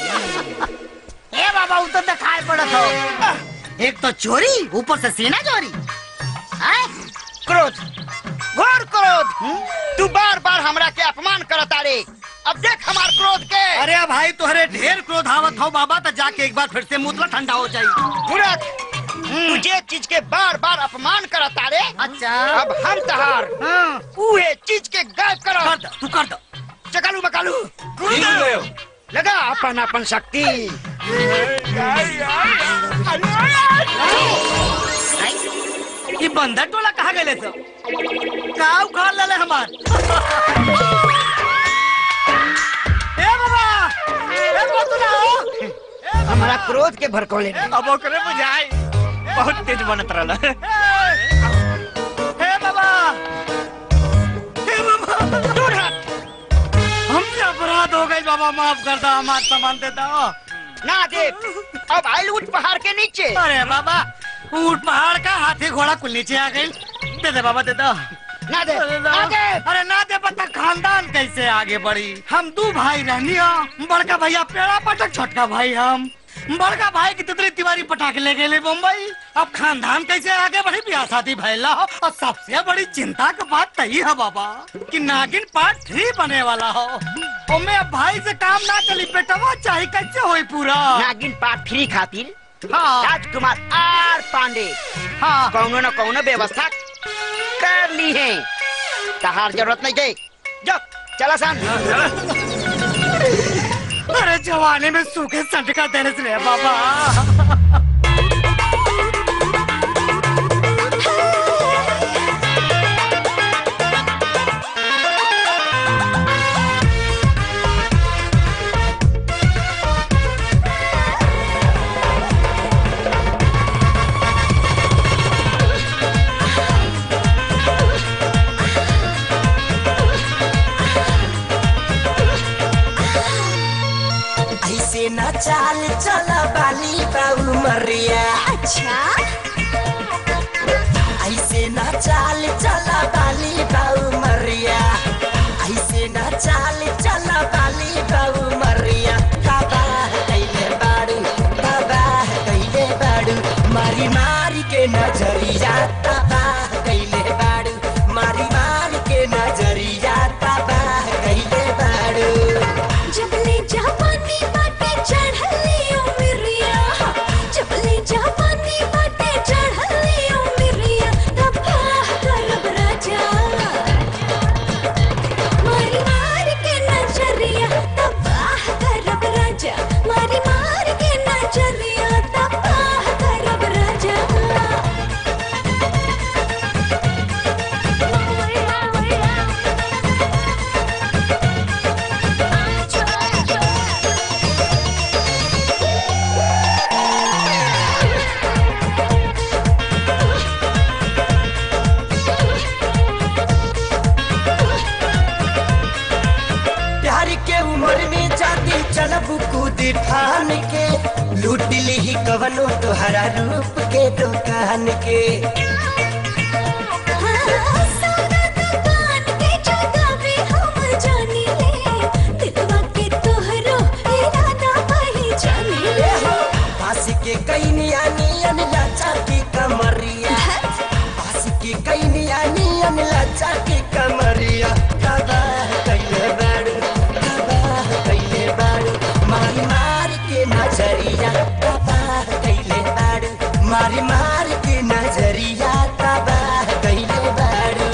ए बाबा उ तो दिखाई पड़त हो एक तो चोरी ऊपर से सीना चोरी हैं? क्रोध घोर क्रोध तू बार बार हमरा के अपमान करता रे अब देख हमार क्रोध के अरे भाई तुहरे ढेर क्रोध आवत हो बाबा तो जाके एक बार फिर से मुतला ठंडा हो जाई मूर्ख तू जे चीज के बार बार अपमान करता रे अच्छा अब हम तहार उहे चीज के गायब करो कर दो तू कर दो चकालू मकालू गुरुदेव लगा अपन अपन शक्ति ये बंदर टोला कहाँ गए तो का उखाड़ ले हमार ए बाबा ए बाबा तू ना हो हमारा क्रोध के भड़कौले अब ओकरे बुझाई बहुत तेज बनत रहला हे बाबा हे बाबा दूर हट हमसे अपराध हो गई बाबा माफ कर दो हमार सामान दे दो ना दे अब आइल उठ पहाड़ के नीचे अरे बाबा ऊंट पहाड़ का हाथी घोड़ा कुल नीचे आ गई दे दे बाबा दे दो ना दे अरे ना आगे अरे ना दे पता खानदान कैसे आगे बढ़ी हम दो भाई रहनी हो बड़का भैया पेड़ा पटक छोटका भाई हम बड़का भाई की तितली तिवारी पटाखे ले गए मुंबई अब खानदान कैसे आगे बढ़ी ब्याह शादी भैला हो और सबसे बड़ी चिंता की बात तही है बाबा कि नागिन पार्ट थ्री बने वाला हो ओमे अब भाई से काम ना चली बेटवा चाहे कैसे होई पूरा नागिन पार्ट थ्री खातिर हाँ राजकुमार आर पांडे हाँ कौनो न कौनो व्यवस्था कर ली है तहार जरूरत नहीं गई जो चला सान अरे जवानी में सूखे संटका देने से ले बाबा ऐसे न चाल चला बाली बाबू मरिया अच्छा ऐसे न चाल चला बाली बाबू मरिया ऐसे न चाल चला बाली बाबू मरिया तबाह कैले बाड़ू तबाह कैले बाड़ू मारी मारी के नजरिया तबाह कैले बाड़ू मारी मारी के नजरिया तबाह कैले बाड़ू जबले जापानी बाटे चढ़ली उमरिया जबले जापानी बाटे चढ़ली फान के लूट ली कवनो तोहरा रूप के दुकान के पास के कई नियन लाचा की कमरिया पास के कई नियन लाचा की कमरिया तबाह कैले बाड़ू तबाह कैले बाड़ू मारी मार के नजरिया तबाह कैले बाड़ू मारी मार के नजरिया तबाह कैले बाड़ू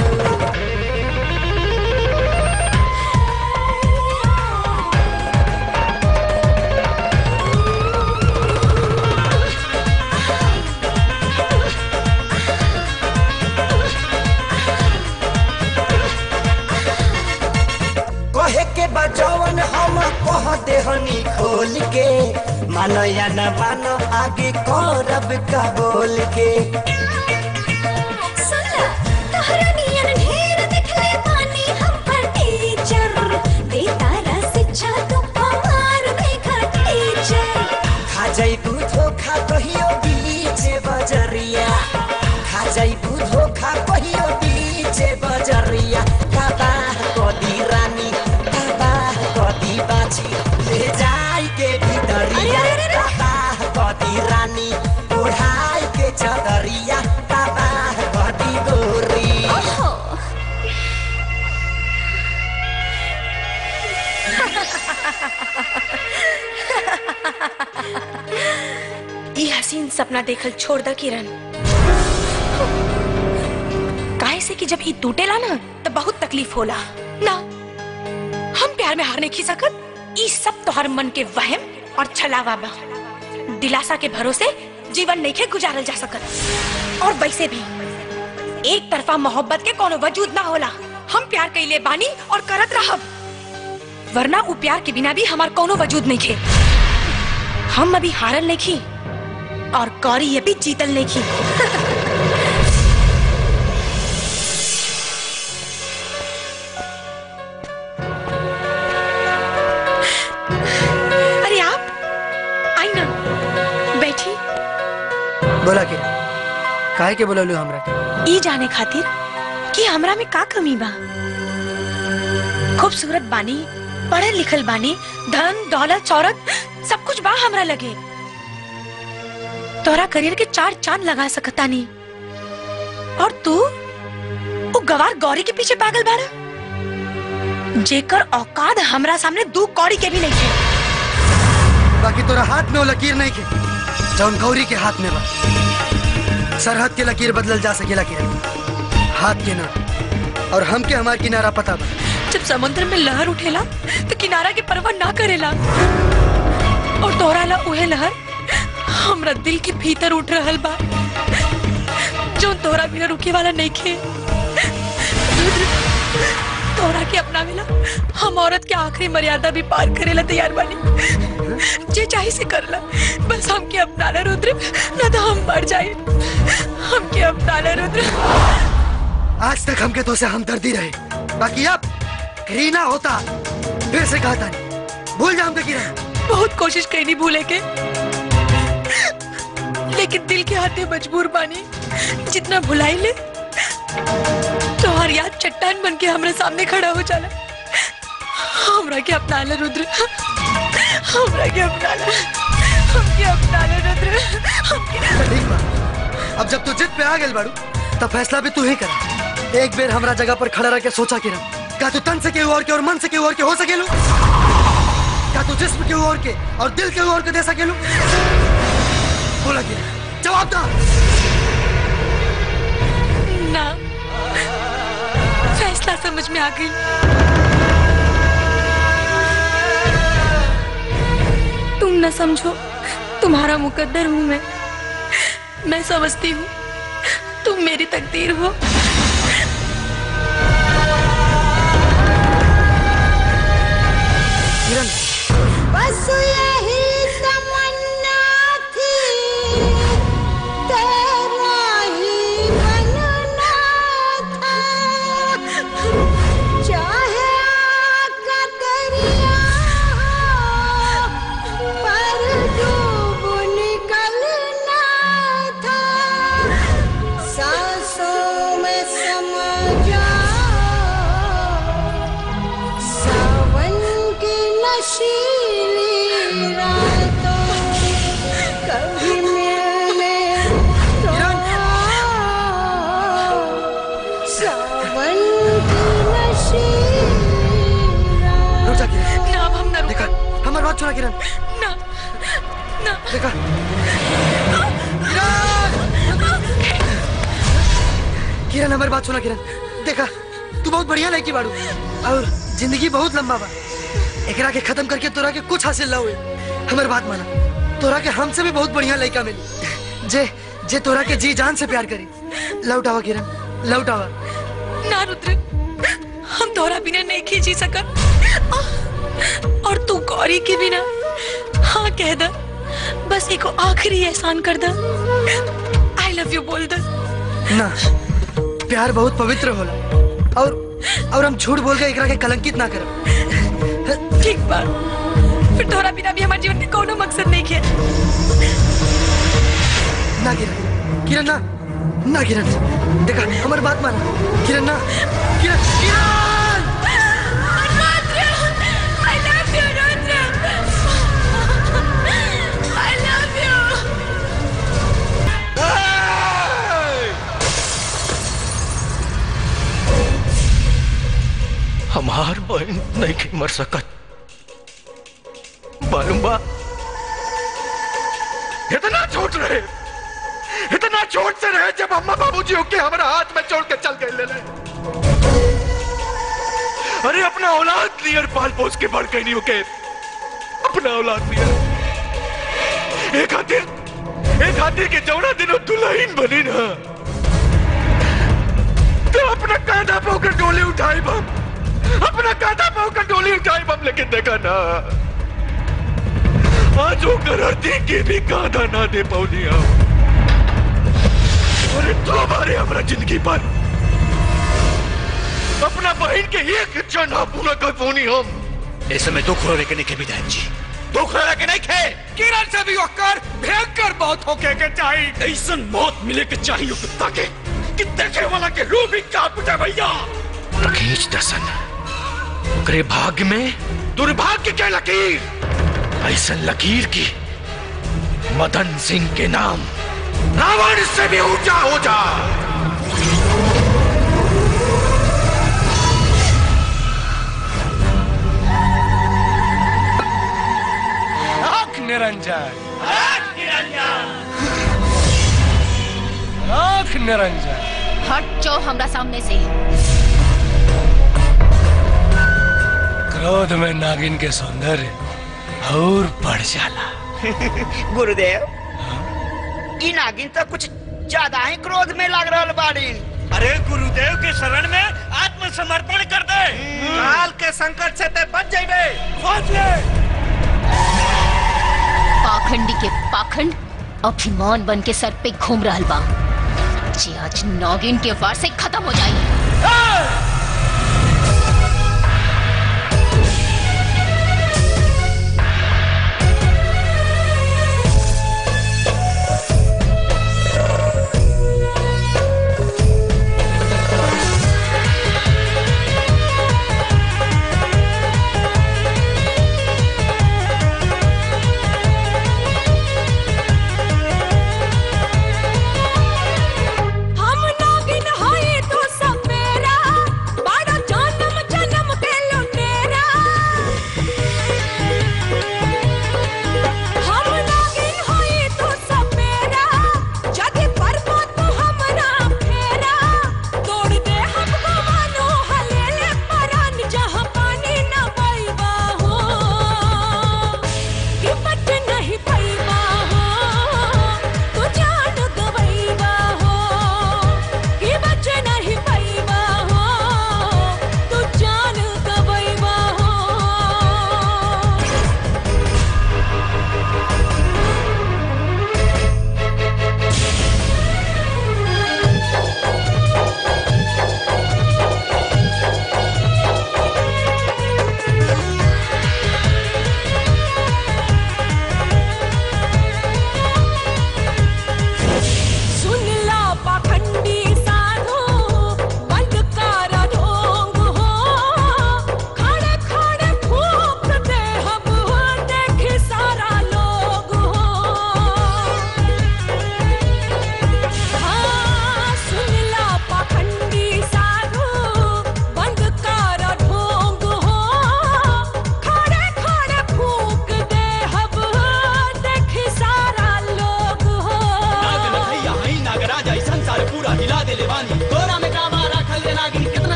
कहे के बचवन हम कह देहनी खोल के मानो या न मानो आगे करब का बोल के खा जाइबू धोखा कहियो बीच बजरिया खा जाइबू धोखा कहियो बीच बजरिया तबाह कदी रानी तबाह कदी बाची ले जाई के भीतरिया तबाह कदी रानी ओढ़ाई के चदरिया तबाह कदी गोरी ई हसीन सपना देखल छोड़ द किरण काहे से कि जब ई टूटेला ना तो बहुत तकलीफ होला ना हम प्यार में हार नहीं खी सकत ई सब तोहर मन के वहम और छलावा बा दिलासा के भरोसे जीवन नहीं के गुजारल जा सकत और वैसे भी एक तरफा मोहब्बत के कोनो वजूद ना होला हम प्यार कैले बानी और करत रहब वरना उ प्यार के बिना भी हमार कोनो वजूद नहीं खे हम अभी हारल नहीं खी और कौरी ये भी जीतल नहीं खी अरे आप आई ना बैठी बोला के काहे के बोललू हमरा के ई जाने खातिर कि हमरा में का कमी बा खूबसूरत बानी पढ़ल लिखल बानी धन दौलत शौहरत सब कुछ बा हमरा लगे तोरा करियर के चार चांद लगा सकता नी और तू वो गवार गौरी के पीछे पागल बाड़ा जेकर औकात हमरा सामने दू कौड़ी के भी नहीं है बाकी तोरा हाथ में वो लकीर नहीं के जौन गौरी के हाथ में बा सरहद के लकीर बदलल जा सकेला किरण हाथ के ना और हम के हमार किनारा पता बा जब समुद्र में लहर उठेला तो किनारा के परवाह ना करेला और तोहरा ला उहे लहर हमरा दिल के भीतर उठ रहल बा जो तोहरा बिना रुके वाला नहीं खे तोहरा के अपनावेला हम औरत के आखिरी मर्यादा भी पार करेला तैयार बानी जे चाहे से करला बस हमके अपनाना रुद्र ना तो हम मर जाए हमके अपनाना रुद्र आज तक हमके तो से हमदर्दी रहे बाकी अब घृणा होता फिर से कहता नहीं भूल जा हमके किरण बहुत कोशिश कैनी भूले के लेकिन दिल के हाथे मजबूर बानी जितना भुलाई ले तो हर याद चट्टान बन के हमारे सामने खड़ा हो जाला हमरा के अपना ले रुद्र हमरा के अपना ले हमके अपना ले रुद्र हमके ठीक बा अब जब तू जिद पे आ गेल बाड़ू तब फैसला भी तू ही कर एक बेर हमरा जगह पर खड़ा रह के सोचा किरण क्या तू तन से केहू और के और मन से केहू और के हो सकेलू क्या तू जिस्म केहू और के और दिल केहू और के दे सकेलू बोला किरण जवाब दा ना फैसला समझ में आ गई तुम न समझो तुम्हारा मुकद्दर हूँ मैं मैं समझती हूँ तुम मेरी तकदीर हो किरण बस यही तमन्ना थी तेरा ही बनना था चाहे आका दरिया हो, छोड़ा किरण ना ना देखा किरण हमारी बात सुना किरण देखा तू बहुत बढ़िया लड़की बाड़ू और जिंदगी बहुत लंबा बा एकरा के खत्म करके तोरा के कुछ हासिल ना हुए हमारी बात माना तोरा के हमसे भी बहुत बढ़िया लड़का मिली जे जे तोरा के जी जान से प्यार करी लौट आवा किरण लौट आवा ना रुद्र हम तोरा बिना नहीं की जी सकत और तू गौरी के बिना हाँ कह द बस एको आखिरी एहसान कर द आई लव यू बोल द ना प्यार बहुत पवित्र होला और और हम झूठ बोल के एकरा के कलंकित ना करब ठीक बा फिर तोरा बिना भी हमारे जीवन में कोनो मकसद नहीं है ना किरण किरण ना ना किरण देखा हमारी बात मान किरण ना किरण किरण I love you, Rudra. I love you. हमार बहन नहीं के मर सकत मालूम बा इतना छोट रहे इतना छोट से रहे जब अम्मा बाबूजी होके हमारा हाथ में छोड़ के चल गए ले ले अरे अपना औलाद नियर पाल पोस के बढ़ गई नहीं होके अपना औलाद नियर एक खातिर एक खातिर के जौना दिनों दुल्हन बनी ना तो अपना कांधा पे होकर डोली उठाई बम अपना कांधा पे होकर डोली उठाई बम लेकिन देखा ना आज वो करती के भी कांधा ना दे पौनी हम अरे तो हमारे हमारा जिंदगी पर अपना बहन के एक इच्छा ना पूरा कर पौनी हम ऐसे में दुख रोने के नहीं के विधायक जी दुख लगा के नहीं खे किरण से भी होकर भयंकर मौत होके के चाहिए ऐसा मौत मिले के चाहिए कुत्ता के कि देखे वाला के रूह भी कांप उठे भैया खींच दसन ओकरे भाग्य में दुर्भाग्य के लकीर ऐसा लकीर की मदन सिंह के नाम रावण से भी ऊंचा हो जा आंख निरंजन आंख निरंजन हट जाओ हमरा सामने से क्रोध में नागिन के सौंदर्य और बढ़ जाला गुरुदेव ई नागिन तो कुछ ज्यादा ही क्रोध में लग रहा बाड़ी अरे गुरुदेव के शरण में आत्मसमर्पण कर दे काल के संकट से ते बच जाइबे खोज ले पाखंडी के पाखंड अभिमान बन के सर पे घूम रहा बा जे आज नागिन के वार से खत्म हो जाए हम नागिन होए तो सब मेरा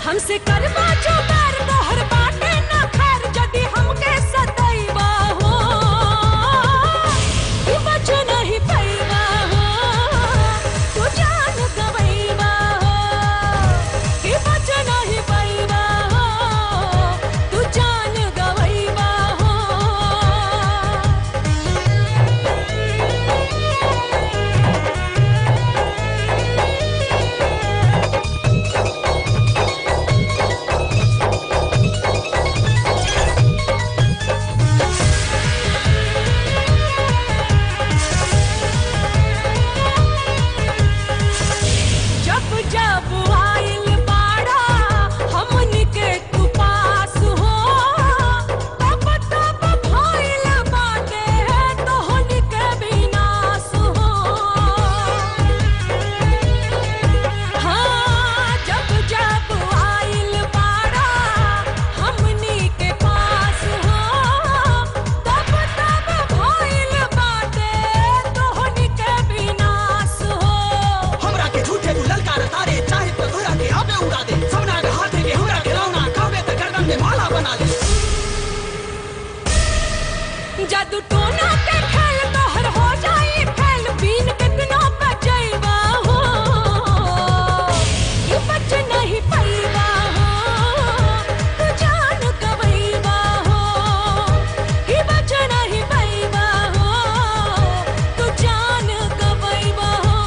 हमसे करवा जो बैर तोहर बाटे ना खैर जदी हमके सदैवा हो ई बच नहीं पैवा हो तू जान गवैवा हो ई बच नहीं पैवा हो तू जान गवैवा हो जब जब आइल बाड़ा हमनी के तू पास हो तब तब भइल बाटे तोहनी के विनाश हो हाँ जब जब आइल बाड़ा हमनी के पास हो तब तब भइल बाटे तोहनी के विनाश हो हमरा के झूठे तू ललकार तारे चाहे तो घोड़ा के आबे उड़ा दे सबना के हाथ के हमरा के रौना कहबे त गर्दन में माला बना दे जादू टोना के खेल तोहर हो जाई फैल बीन कितना बचैबा हो ये बच नहीं पैबा हो तू जान गवैबा हो ये बच नहीं पैबा हो तू जान गवैबा हो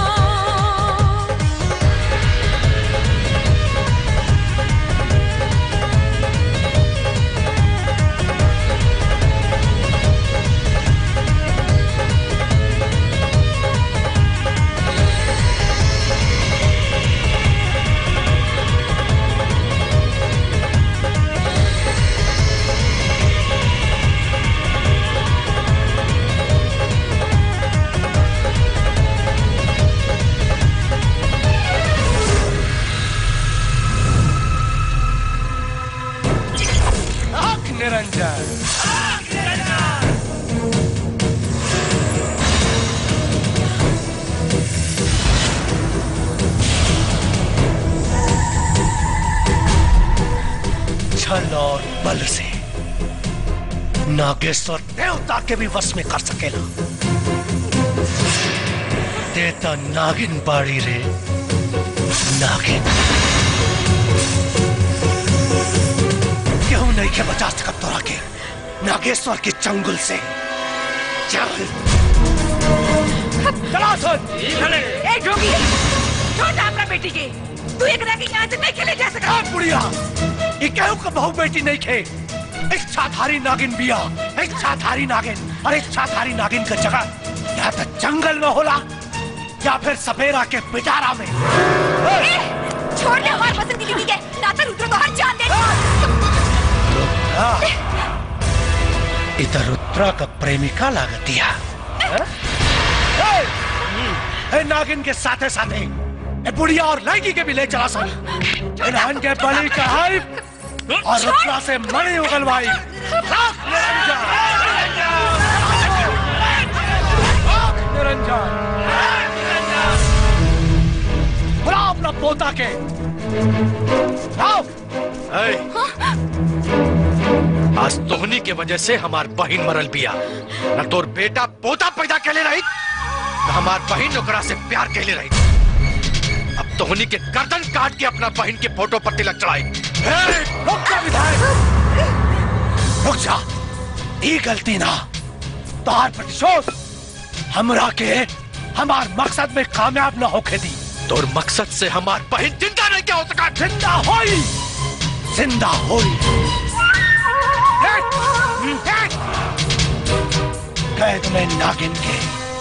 आंख निरंजन छल और बल से नागेश्वर देवता के भी वश में कर सकेला देता नागिन बाड़ी रे नागिन क्यों नहीं के बचा सकत तोरा के नागेश्वर के चंगुल से चल चला सुन ए जोगी छोड़ दे अपना बेटी के तू एक के यहाँ से नहीं खेले जा सकता बुढ़िया ये केहू का बहु बेटी नहीं खे इच्छाधारी नागिन बिया इच्छाधारी नागिन और इच्छाधारी नागिन का जगह या तो जंगल में होला या फिर सपेरा के पिटारा में छोड़ दे हमारे पसंद की बीवी के ना तो रुद्र को हर जान दे हाँ, इधर उत्तरा का प्रेमिका लागत दिया हैं? ए, ए, नागिन के साथे साथे ए बुढ़िया और लड़की के भी ले चला सन इन्हन के बलि चढ़ाई और रुद्रा से मणि उगलवाई लाख निरंजन लाख निरंजन बुला अपना पोता के आओ आज तोहनी के वजह से हमार बहन मरल बिया न तोर बेटा पोता पैदा कैले रही न हमार बहन ओकरा से प्यार कैले रही अब तोहनी के गर्दन काट के अपना बहन के फोटो पर तिलक चढ़ाई रुक जा विधायक रुक जा ये गलती ना तोहार प्रतिशोध हमरा के हमार मकसद में कामयाब न होके दी तोर मकसद से हमार बहन जिंदा नहीं क्या हो सका जिंदा होई जिंदा होई कैद में नागिन के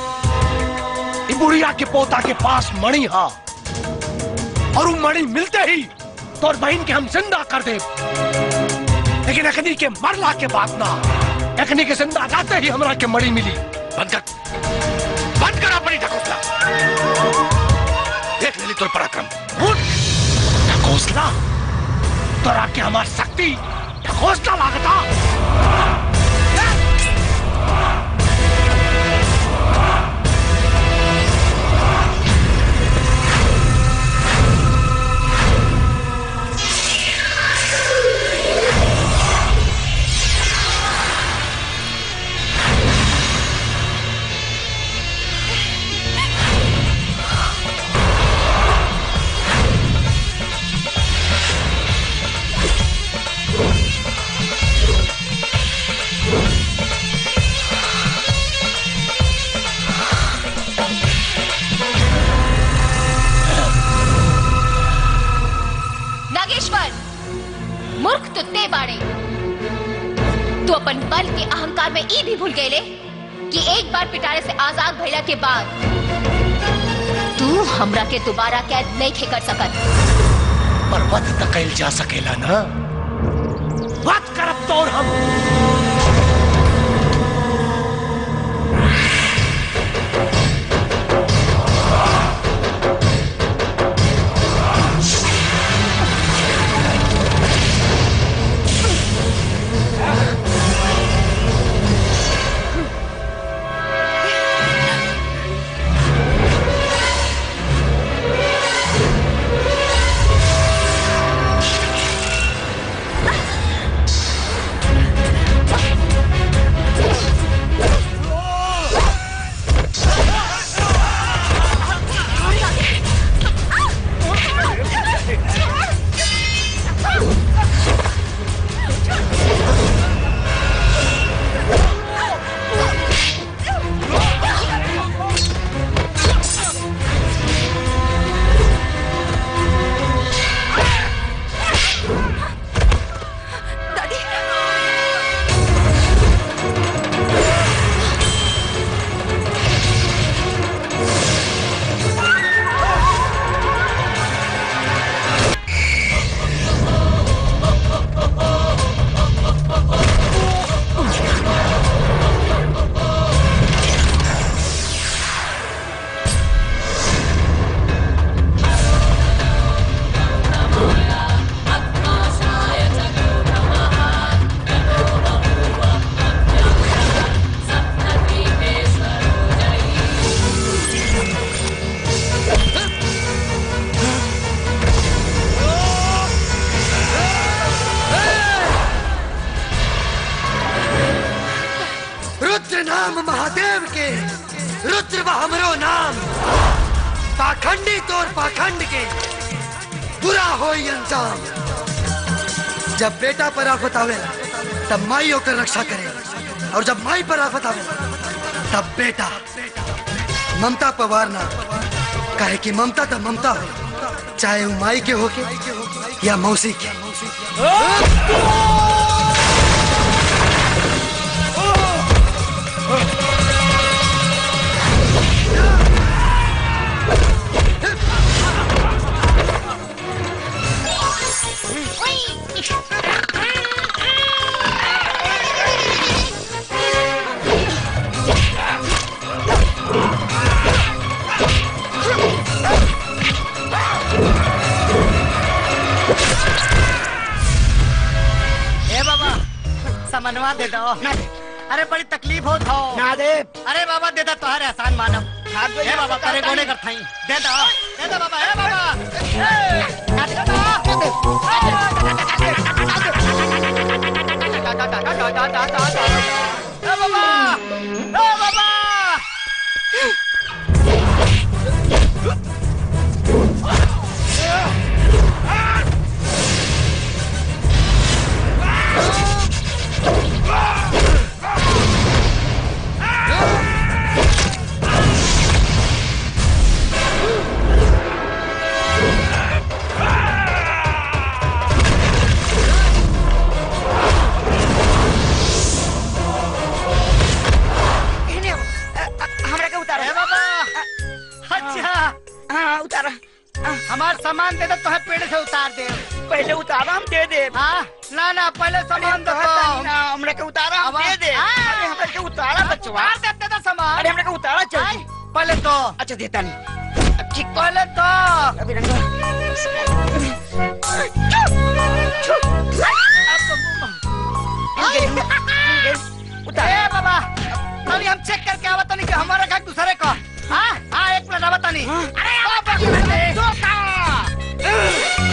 ई बुढ़िया के पोता के पास मणि हा और वो मणि मिलते ही तोर बहन के हम जिंदा कर दे लेकिन अखनी के मरला के बाद ना अखनी के जिंदा जाते ही हमरा के मणि मिली बंद कर बंद कर अपनी ढकोसला देख लेली तोर पराक्रम उठ ढकोसला तोरा के हमार शक्ति ढकोसला लागता तू अपन बल के अहंकार में ई भी भूल गए कि एक बार पिटारे से आजाद भइला के बाद तू हमरा के दोबारा कैद नहीं खे कर सकत पर वध त कैल जा सकेला ना वध करब तोर हम रुद्र नाम महादेव के रुद्र व हमरो नाम पाखंडी तोर पाखंड के बुरा हो अंजाम जब बेटा पर आफत आवेला तब माई होकर रक्षा करे और जब माई पर आफत आवेला तब बेटा ममता पवार ना काहे कि ममता तो ममता हो चाहे वो माई के होके या मौसी के ए बाबा समनवा दे दो अरे बड़ी तकलीफ हो था ना दे अरे बाबा दे दो तोहरे आसान मानव ए बाबा करे गोने कर थाई दे दो दे दो बाबा ए बाबा ए, ना दे दो। ए बाबा ए बाबा इन्हें, अ, अ, हमरा के उतारो ए बाबा अच्छा हाँ उतारो हमार सामान दे दो तोहे पेड़ से उतार दे पहले उतारो हम दे दे हाँ ना ना पहले सामान दे दो हमरा के उतारो हम दे दे अरे हमरा के उतारा बचवा उतार दे दे दो सामान अरे हमरा के उतारा चल पहले तो अच्छा देता नहीं ठीक पहले तो अभी रंगा ए बाबा अभी हम चेक करके आवत नहीं कि हमारा घर दूसरे को हाँ हाँ एक मिनट आवत नहीं अरे बाबा दो का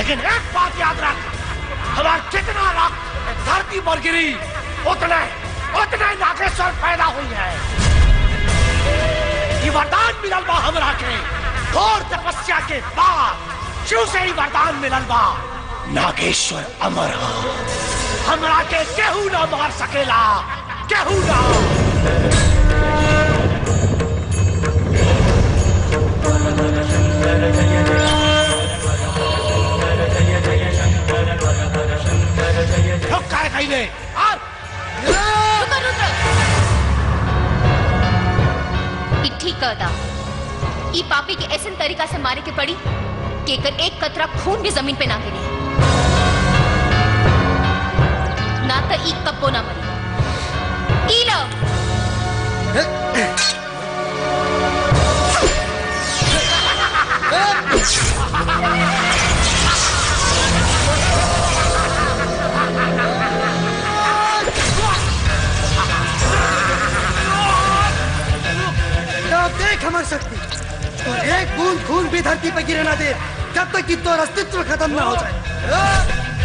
लेकिन एक बात याद रख हमार कितना रक्त धरती पर गिरी उतने उतने नागेश्वर पैदा हुई है ये वरदान मिलल बा हमरा के घोर तपस्या के बाद शिव से ही वरदान मिलल बा नागेश्वर अमर हा हमरा के केहू ना मार सकेला केहू ना रुक काय कहिले ई ठीक कहता ई पापी के ऐसे तरीका से मारे के पड़ी कि एकर एक कतरा खून भी जमीन पे ना गिरे ना तो ई कब्बो ना मरी ई लो ना देख हमार शक्ति और एक बूंद खून भी धरती पे गिरे ना दे जब तक कि तो अस्तित्व खत्म ना हो जाए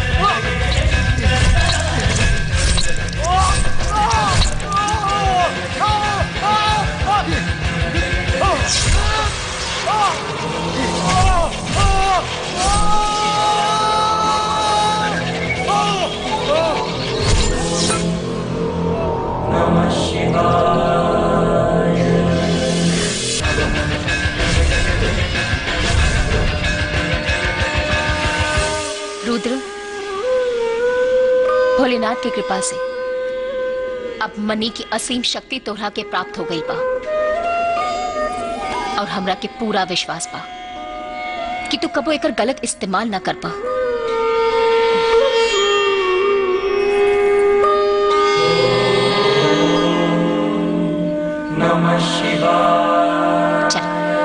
नमः शिवाय रुद्र भोलेनाथ की कृपा से अब मनी की असीम शक्ति तोहरा के प्राप्त हो गई बा और हमरा के पूरा विश्वास बा कि तू कबो एकर गलत इस्तेमाल ना कर पा नमः शिवाय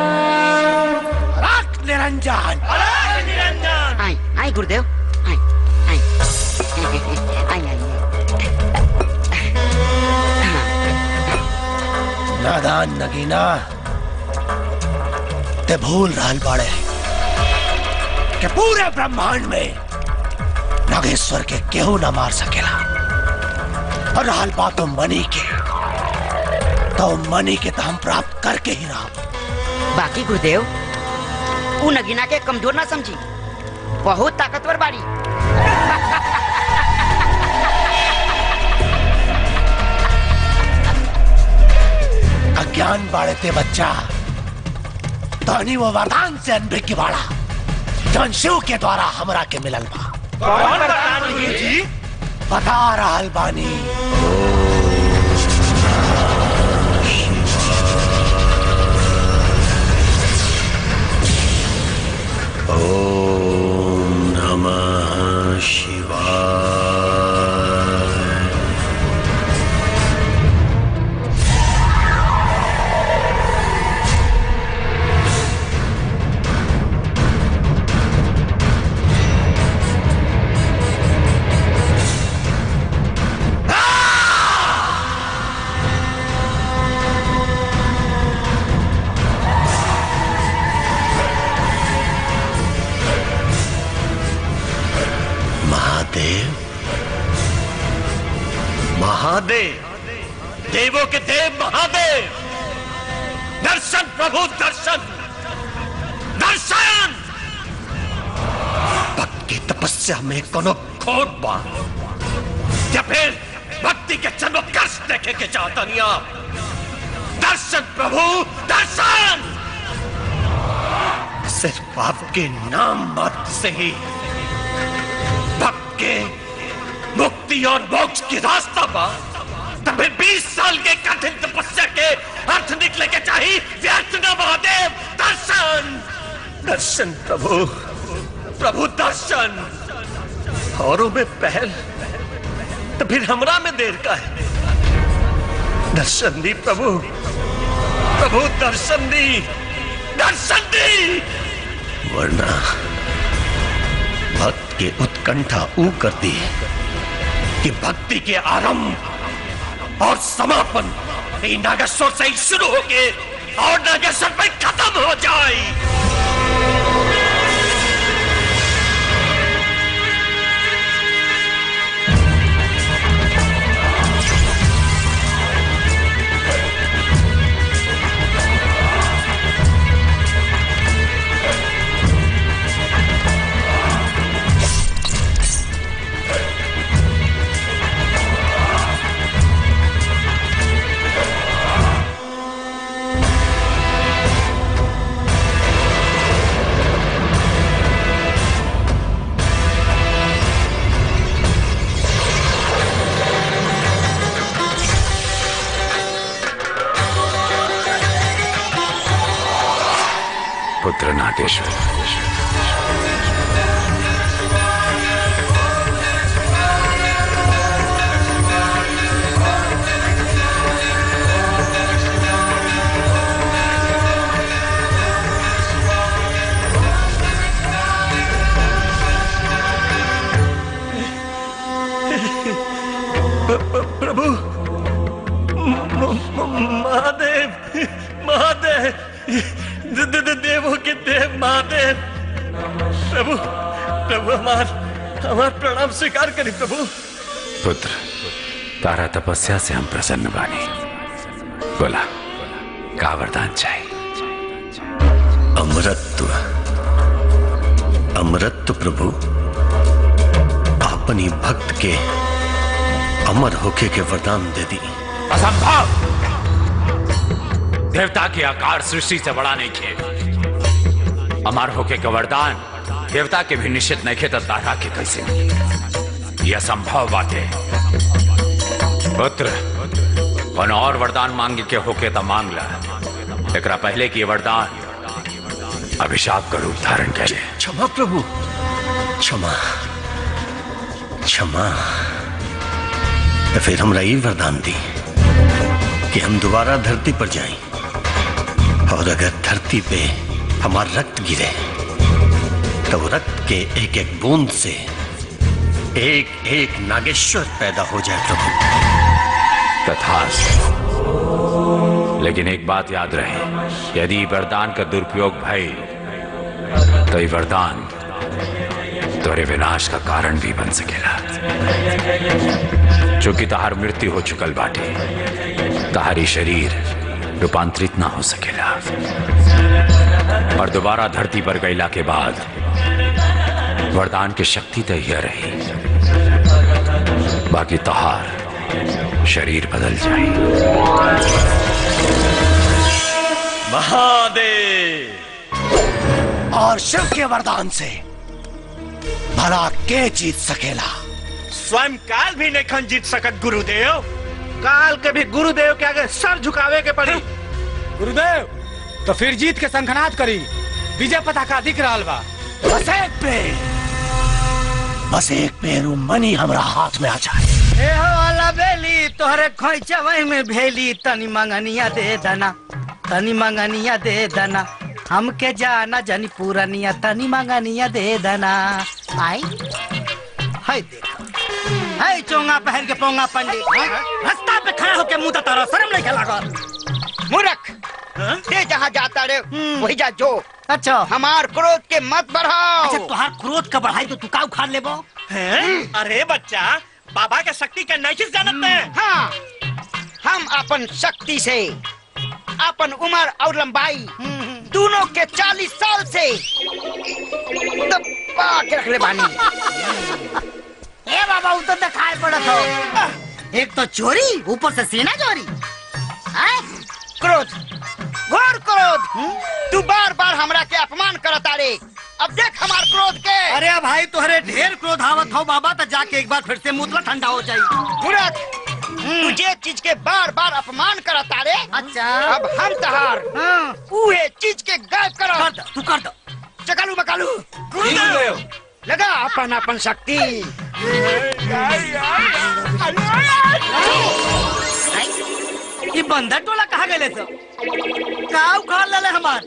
रख निरंजन निरंजन आई आई गुरुदेव आई आई आई आई नादान नगीना ते भूल रहल बाड़े कि पूरे ब्रह्मांड में नागेश्वर के केहू न मार सकेला और रहल बात मनी के तो मनी के तो हम प्राप्त करके ही रहा बाकी गुरुदेव उ नगीना के कमजोर ना समझी बहुत ताकतवर बाड़ी अज्ञान बाड़े ते बच्चा धनी वो वरदान से अनभिज्ञ की बाड़ा जौन शिव के द्वारा हमरा के मिलल बा कौन वरदान हुई जी? बता रहल बानी ओम नमः शिवाय महादेव महादेव देवों के देव महादेव दर्शन प्रभु दर्शन दर्शन भक्त की तपस्या में कोनो खोट बा या फिर भक्ति के चमत्कार देखे के चाहता नहीं आप दर्शन प्रभु दर्शन सिर्फ आपके नाम मात्र से ही भक्त के मुक्ति और मोक्ष की रास्ता पा तब फिर 20 साल के कठिन तपस्या के अर्थ निकले के चाहिए व्यर्थ न महादेव दर्शन दर्शन प्रभु प्रभु दर्शन औरों में पहल तो फिर हमरा में देर का है दर्शन दी प्रभु प्रभु दर्शन दी दर्शन दी वरना भक्त के उत्कंठा ऊ करती है कि भक्ति के आरंभ और समापन ये नागेश्वर से ही शुरू होके और नागेश्वर में खत्म हो जाए पुत्र नागेश्वर प्रभु म- म- महादेव महादेव द- द- द- देवों के देव महादेव प्रभु प्रभु हमार हमार प्रणाम स्वीकार करी प्रभु पुत्र तारा तपस्या से हम प्रसन्न बानी बोला का वरदान चाहिए अमृत अमृत प्रभु अपनी भक्त के अमर होके के वरदान दे दी असंभव देवता के आकार सृष्टि से बड़ा नहीं खे अमर होके का वरदान देवता के भी निश्चित नहीं खे तो तारा के कैसे मिली? यह असंभव बात है पुत्र कौन और वरदान मांगे के होके तो मांग ला एकरा पहले की ये वरदान अभिशाप का रूप धारण करे क्षमा प्रभु क्षमा क्षमा तो फिर हमरा ये वरदान दी कि हम दोबारा धरती पर जाएं और अगर धरती पे हमारा रक्त गिरे तो वो रक्त के एक एक बूंद से एक एक नागेश्वर पैदा हो जाए प्रभु तथास्तु लेकिन एक बात याद रहे यदि वरदान का दुरुपयोग भय तो ये वरदान तोरे विनाश का कारण भी बन सकेला चूंकि तहार मृत्यु हो चुकल बाटे तहारी शरीर रूपांतरित ना हो सकेला और दोबारा धरती पर गईला के बाद वरदान की शक्ति तो यह रही बाकी तहार शरीर बदल महादेव और शिव के वरदान से भला के जीत सकेला स्वयं काल भी नहीं खन जीत सकत गुरुदेव काल के भी गुरुदेव के आगे सर झुकावे के पड़ी गुरुदेव तो फिर जीत के संखनाद करी विजय पताका दिख रहा बा बस एक पेड़ बस एक पेड़ उ मनी हमरा हाथ में आ जाए ए हो वाला बेली तोहरे खोइचवई में भेली तनी मंगनिया दे दना तनी मंगनिया दे दना हमके जाना जनी पूरनिया तनी मंगनिया दे दना आई हाय देखो हाय चोंगा पहन के पोंगा पंडित रास्ता पे खड़ा होके मुंह तारा शर्म नहीं लागल मूर्ख ते जहाँ जाता रे वही जा जो अच्छा हमार क्रोध के मत बढ़ाओ अच्छा तुहार क्रोध का बढ़ाई तो तू का उखाड़ लेबो अरे बच्चा बाबा के शक्ति का नहीं जानत में हाँ हम अपन शक्ति से अपन उम्र और लंबाई दोनों के चालीस साल से दबा के रख ले बानी ए बाबा उ तो दिखाई पड़त हो एक तो चोरी ऊपर से सीना चोरी हैं? क्रोध घोर क्रोध तू बार बार हमरा के अपमान करता रे अब देख हमार क्रोध के अरे भाई तोहरे ढेर क्रोध आवत हो बाबा तो जाके एक बार फिर से मुतला ठंडा हो जाई मूर्ख तू जे चीज के बार बार अपमान करता रे अच्छा अब हम तहार उहे चीज के गायब करो कर दो तू कर दो चकालू मकालू गुरुदेव लगा अपन अपन शक्ति ये बंदर टोला कहाँ गए सब का उखाड़ ले हमार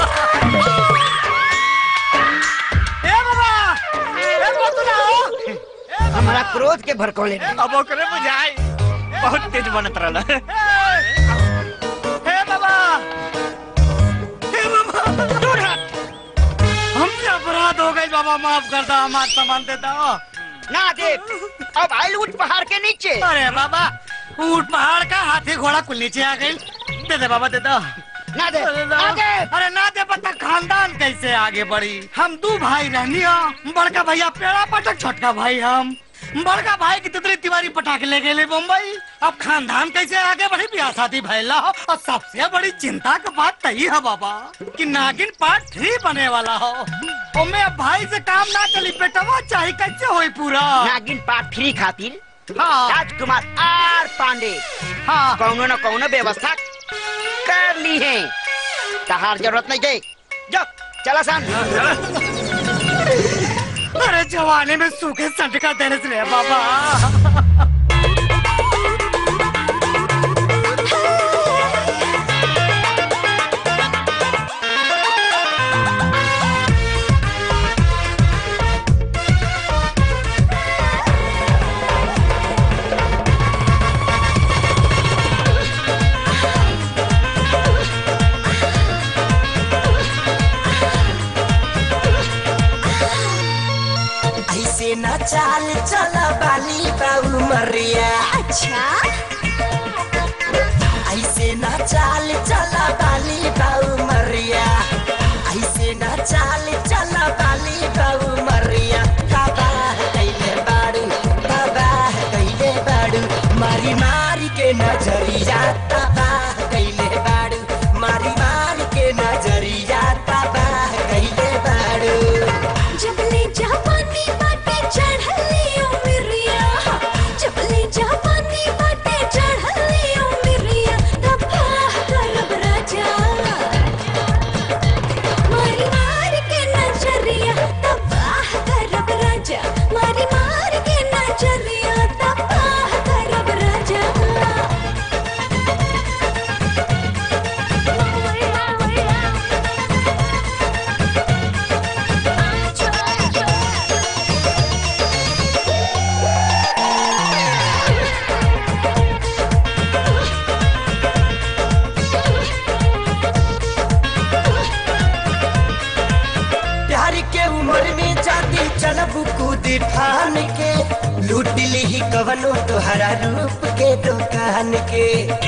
ए बाबा ए बोतला हो हमारा क्रोध के भड़कौले अब ओकरे बुझाई बहुत तेज बनत रहला हे बाबा हे बाबा दूर हट हमसे अपराध हो गई बाबा माफ कर दो हमार सामान दे दो ना दे अब आइल उठ पहाड़ के नीचे अरे बाबा ऊंट पहाड़ का हाथी घोड़ा कुल नीचे आ गई दे दे बाबा दे दो ना दे अरे ना- आगे अरे ना दे पता खानदान कैसे आगे बढ़ी हम दो भाई रहनी हो बड़का भैया पेड़ा पटक छोटका भाई हम बड़का भाई की तितली तिवारी पटाखे ले गए मुंबई अब खानदान कैसे आगे बढ़ी ब्याह शादी भैला हो और सबसे बड़ी चिंता का बात तही है बाबा कि नागिन पार्ट थ्री बने वाला हो और मैं अब भाई से काम ना चली बेटवा चाहे कैसे होई पूरा नागिन पार्ट थ्री खातिर हाँ राजकुमार आर पांडे हाँ कौनो न कौनो व्यवस्था कर ली है तहार जरूरत नहीं गई जब चला सन अरे जवानी में सूखे संट का दर्द रे बाबा ऐसे न चाल चला बाली बाबू मरिया अच्छा ऐसे न चाल चला बाली बाबू मरिया ऐसे न चाल चला बाली बाबू मरिया बाबा कैले बाड़ू बाबा कैले बाड़ू मारी मारी के नजरिया बाबा कैले बाड़ू मारी मारी के नजरिया बाबा कैले बाड़ू जबले जापानी बाटे चढ़ली उमरिया जबले जापानी बाटे चढ़ली उमरिया तब्बा करब राजा मारी मार के नजरिया तब्बा करब राजा मारी मार के नजरिया तब्बा करब राजा प्यार के उम्र में जाती चलब कूद फान के लूट ली ही कवनो तोहरा रूप के दुकान के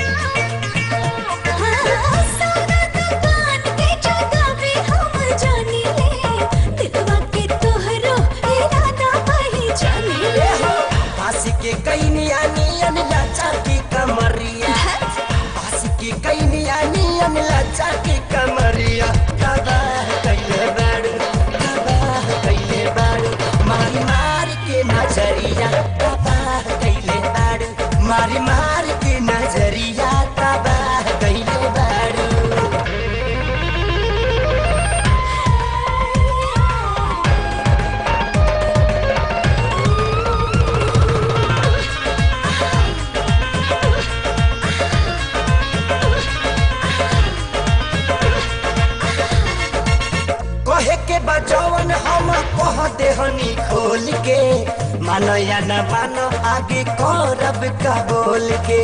फांसी के कई नियन लाचा की कमरिया फांसी के कई नियन लाचा की कमरिया तबाह कैले बाड़ू तबाह कैले बाड़ू मारी मार के नजरिया तबाह कैले बाड़ू मारी मार के नजरिया तबाह कैले बाड़ू कहे के बजवन हम कह देहनी खोल के मानो या न मानो आगे करब का बोल के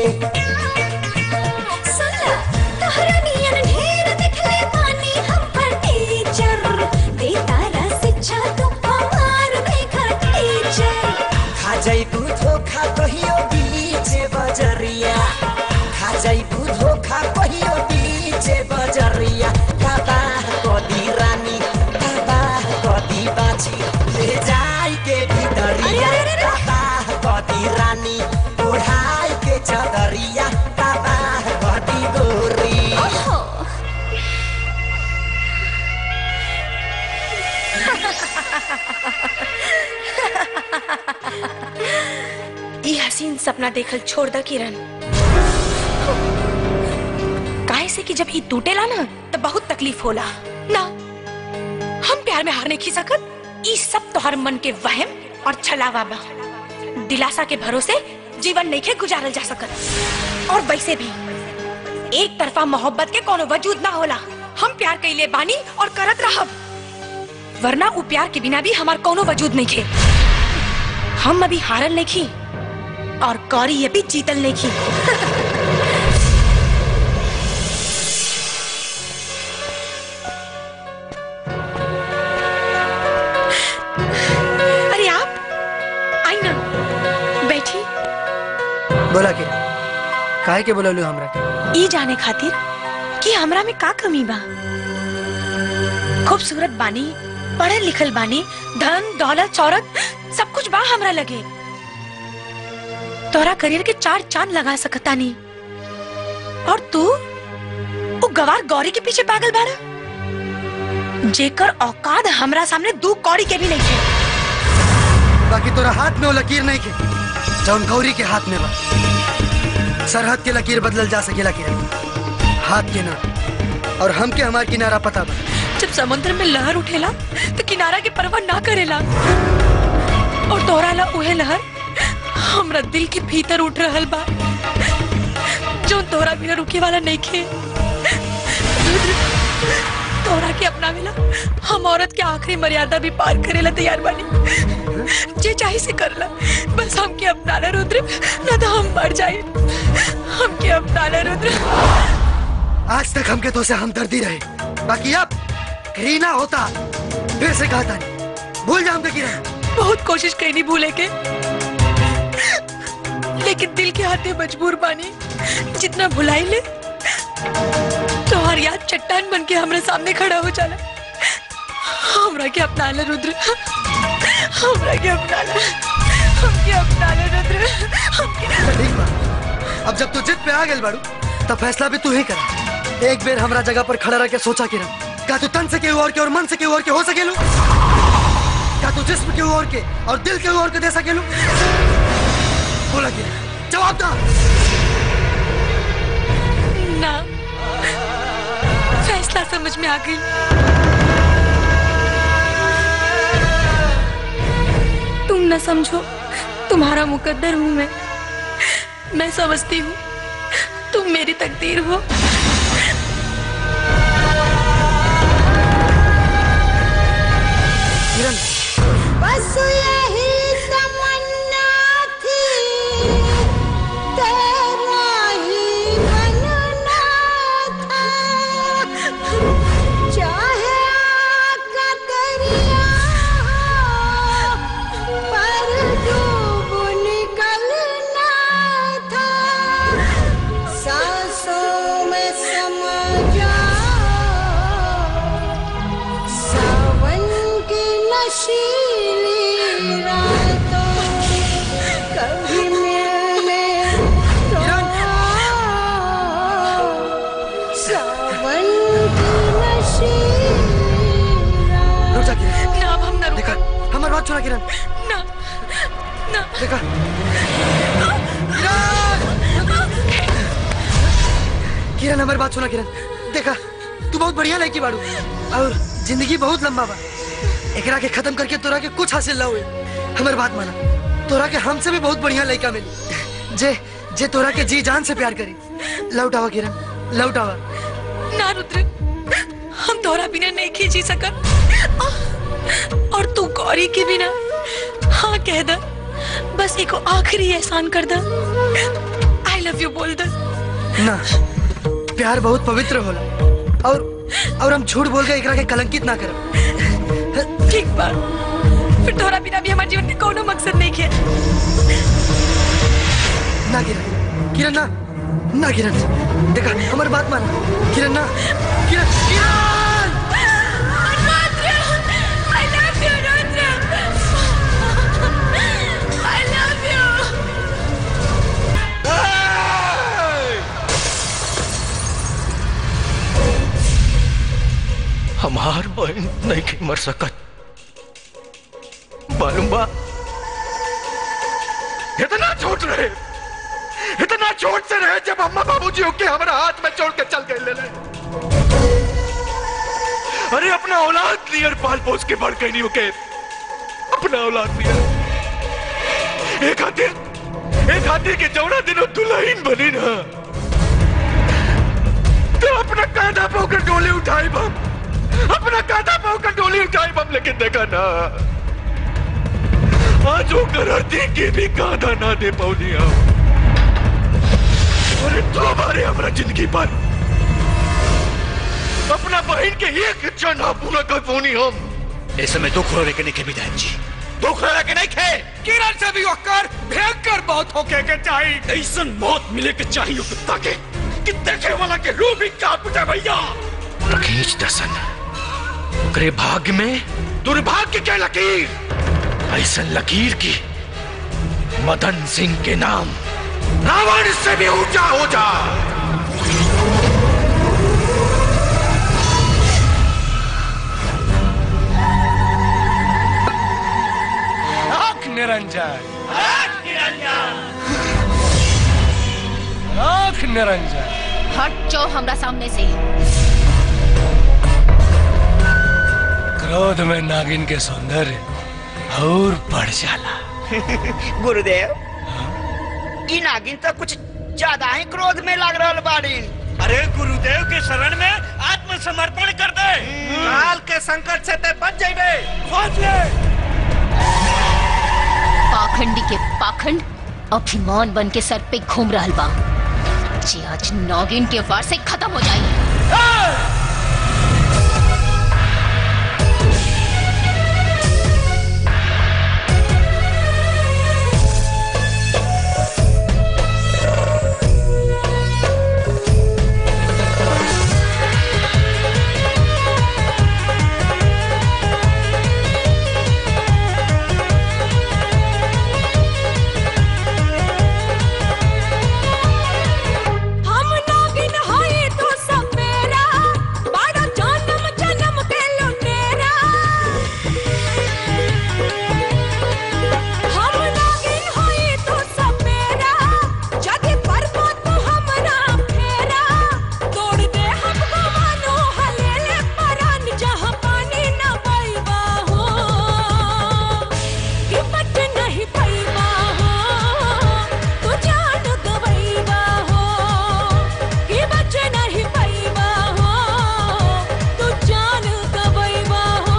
सुनला तोहरा नियन ढेर देखले बानी हम पर टीचर दे तारा शिक्षा तो हमार देखा टीचर खा जाइबू धोखा कहियो बीच बजरिया खा जाइबू धोखा कहियो बीच बजरिया तबाह कदी रानी तबाह कदी बाछी ले जाई के भीतरिया तबाह कदी रानी ओढ़ाई के चदरिया तबाह कदी गोरी ई हसीन सपना देखल छोड़ द किरण काहे से कि जब ई टूटेला ना तो बहुत तकलीफ होला ना हम प्यार में हार नहीं खी सकत ई सब तोहर मन के वहम और छलावा बा दिलासा के भरोसे जीवन नहीं के गुजारल जा सकत और वैसे भी एक तरफा मोहब्बत के कोनो वजूद ना होला हम प्यार कैले बानी और करत रहब वरना उ प्यार के बिना भी हमार कोनो वजूद नहीं खे हम अभी हारल नहीं खी और गौरी ये भी जीतल नहीं की अरे आप आई ना बैठी बोला के काहे के बोललू हमरा के ई जाने खातिर कि हमरा में का कमी बा खूबसूरत बानी पढ़ल लिखल बानी धन दौलत शौहरत सब कुछ बा हमरा लगे तोरा करियर के चार चांद लगा सकता नहीं और तू वो गवार गौरी के पीछे पागल बारा जेकर औकात हमरा सामने दू कौड़ी के भी नहीं थे बाकी तोरा हाथ में वो लकीर नहीं के जौन गौरी के हाथ में बा सरहद के लकीर बदलल जा सकेला किरण हाथ के ना और हमके हमार किनारा पता बा जब समुद्र में लहर उठेला तो किनारा के परवाह ना करेला और तोहराला उहे लहर हमरा दिल के भीतर उठ रहल बा जो तोहरा बिना रुके वाला नहीं खे तोहरा के अपनावेला हम औरत के आखिरी मर्यादा भी पार करेला तैयार बानी जे चाहे से करला बस हमके अपनाला रुद्र ना तो हम मर जाए हमके अपनाला रुद्र आज तक हमके तो से हमदर्दी रहे बाकी अब घृणा होता फिर से कहता नहीं भूल जा हमके किरण बहुत कोशिश कईनी भूले के लेकिन दिल के हाथे मजबूर बानी जितना भुलाई ले तो हर याद चट्टान बन के हमारे सामने खड़ा हो जाला हमरा के अपना ले रुद्र हमरा के अपना ले हमके अपना ले रुद्र हमके ठीक बा अब जब तू जिद पे आ गेल बाड़ू तब फैसला भी तू ही कर एक बेर हमरा जगह पर खड़ा रह के सोचा किरण का तू तन से केहू और के और मन से केहू और के हो सकेलू का तू जिस्म केहू और के और दिल केहू और के दे सकेलू बोला किरण जवाब दा ना फैसला समझ में आ गई तुम न समझो तुम्हारा मुकद्दर हूं मैं मैं समझती हूँ तुम मेरी तकदीर हो किरण बस यही तमन्ना थी तेरा ही बनना था चाहे आग का दरिया हो, पर डूब निकलना था सांसों में समा जाओ सावन की नशीली रातों कभी मिलने तो आओ। सावन की नशीली रुक जा किरण ना अब हम ना देखा हमारी बात सुना किरण ना ना देखा किरण हमारी बात सुना किरण देखा तू बहुत बढ़िया लड़की बाड़ू और जिंदगी बहुत लंबा बा एकरा के खत्म करके तोरा के कुछ हासिल ना हुए हमारी बात माना तोरा के हमसे भी बहुत बढ़िया लड़का मिली जे जे तोरा के जी जान से प्यार करी लौटावा किरण लौटावा ना रुद्र हम तोरा बिना नहीं खी जी सकत और तू गौरी के बिना हाँ कह द बस एको आखिरी एहसान कर द आई लव यू बोल द ना प्यार बहुत पवित्र होला और और हम झूठ बोल के एकरा के कलंकित ना करब ठीक बा फिर तोरा बिना भी हमारे जीवन के कोनो मकसद नहीं है ना किरण किरण ना ना किरण देखा हमारी बात मान किरण ना किरण किरण I love you, Rudra. I love you. हमार बहन नहीं के मर सकत मालूम बा इतना छोट रहे इतना छोट से रहे जब अम्मा बाबूजी होके हमारा हाथ में छोड़ के चल गए ले ले अरे अपना औलाद लियर पाल पोस के बढ़ गई नहीं होके अपना औलाद लियर एक खातिर एक खातिर के जौना दिनों दुल्हन बनी ना तो अपना कांधा पोकर डोली उठाई बम अपना कांधा पोकर डोली उठाई बम लेकिन देखा ना आज वो करती के भी कांधा ना दे पौनी हम अरे तो हमारे हमारा जिंदगी पर अपना बहन के एक इच्छा ना पूरा कर पौनी हम इस समय दुख रो के नहीं के विधायक जी दुख रहा के नहीं खे किरण से भी होकर भयंकर मौत होके के चाहिए ऐसा मौत मिले के चाहिए कुत्ता के कि देखे वाला के रूह भी कांप उठे भैया खींच दसन करे भाग्य में दुर्भाग्य के लकीर ऐसा लकीर की मदन सिंह के नाम रावण से भी ऊंचा हो जा आंख निरंजन आंख निरंजन हट जाओ हमरा सामने से क्रोध में नागिन के सौंदर्य और बढ़ जाला गुरुदेव ई नागिन तो कुछ ज्यादा ही क्रोध में लग रहा बाड़ी अरे गुरुदेव के शरण में आत्मसमर्पण कर दे काल के संकट से ते बच जाइबे खोज ले पाखंडी के पाखंड अभिमान बन के सर पे घूम रहल बा जे आज नागिन के वार से खत्म हो जाई हम नागिन हई तू सपेरा बड़ा जन्म जन्म के लुटेरा हम नागिन हई तू सपेरा जदि परबो तू हमरा फेरा तोड़ दे हमको मानो हलेले परान जहाँ पानी न पैबा हो कि बच नहीं पैबा हो तू जान गवैबा हो कि बच नहीं पैबा हो तू जान गवैबा हो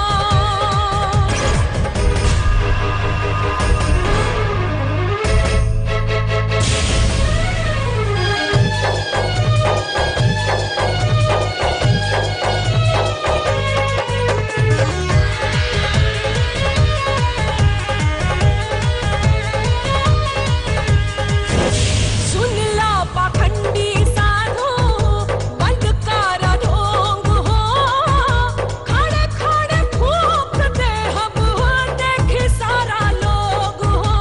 सुन ला पाखंडी साधु बंद कर ढोंग हो खड़े खड़े फूक दे हम हो देख सारा लोग हो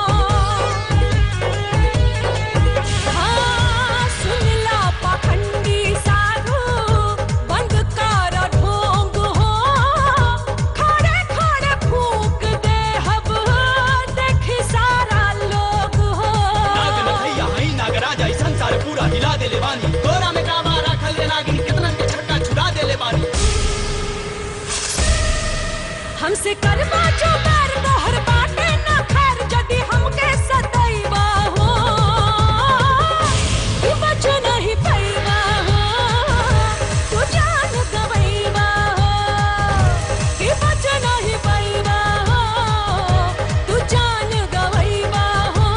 हाँ सुन ला पाखंडी साधु बंद कर ढोंग हो खड़े खड़े फूक दे हम हो देख सारा लोग हो नाग नथैया हई नागराज ऐसन सारे पूरा हिला देले बानी तोरा में कामा राखल रे नागिन कितना के छक्का छुड़ा देले बानी हमसे करवा जो बैर तोहर बाटे न खैर जदि हमके सदैवा हो कि बच नहीं पैबा हो तू जान गवैबा हो कि बच नहीं पैबा हो तू जान गवैबा हो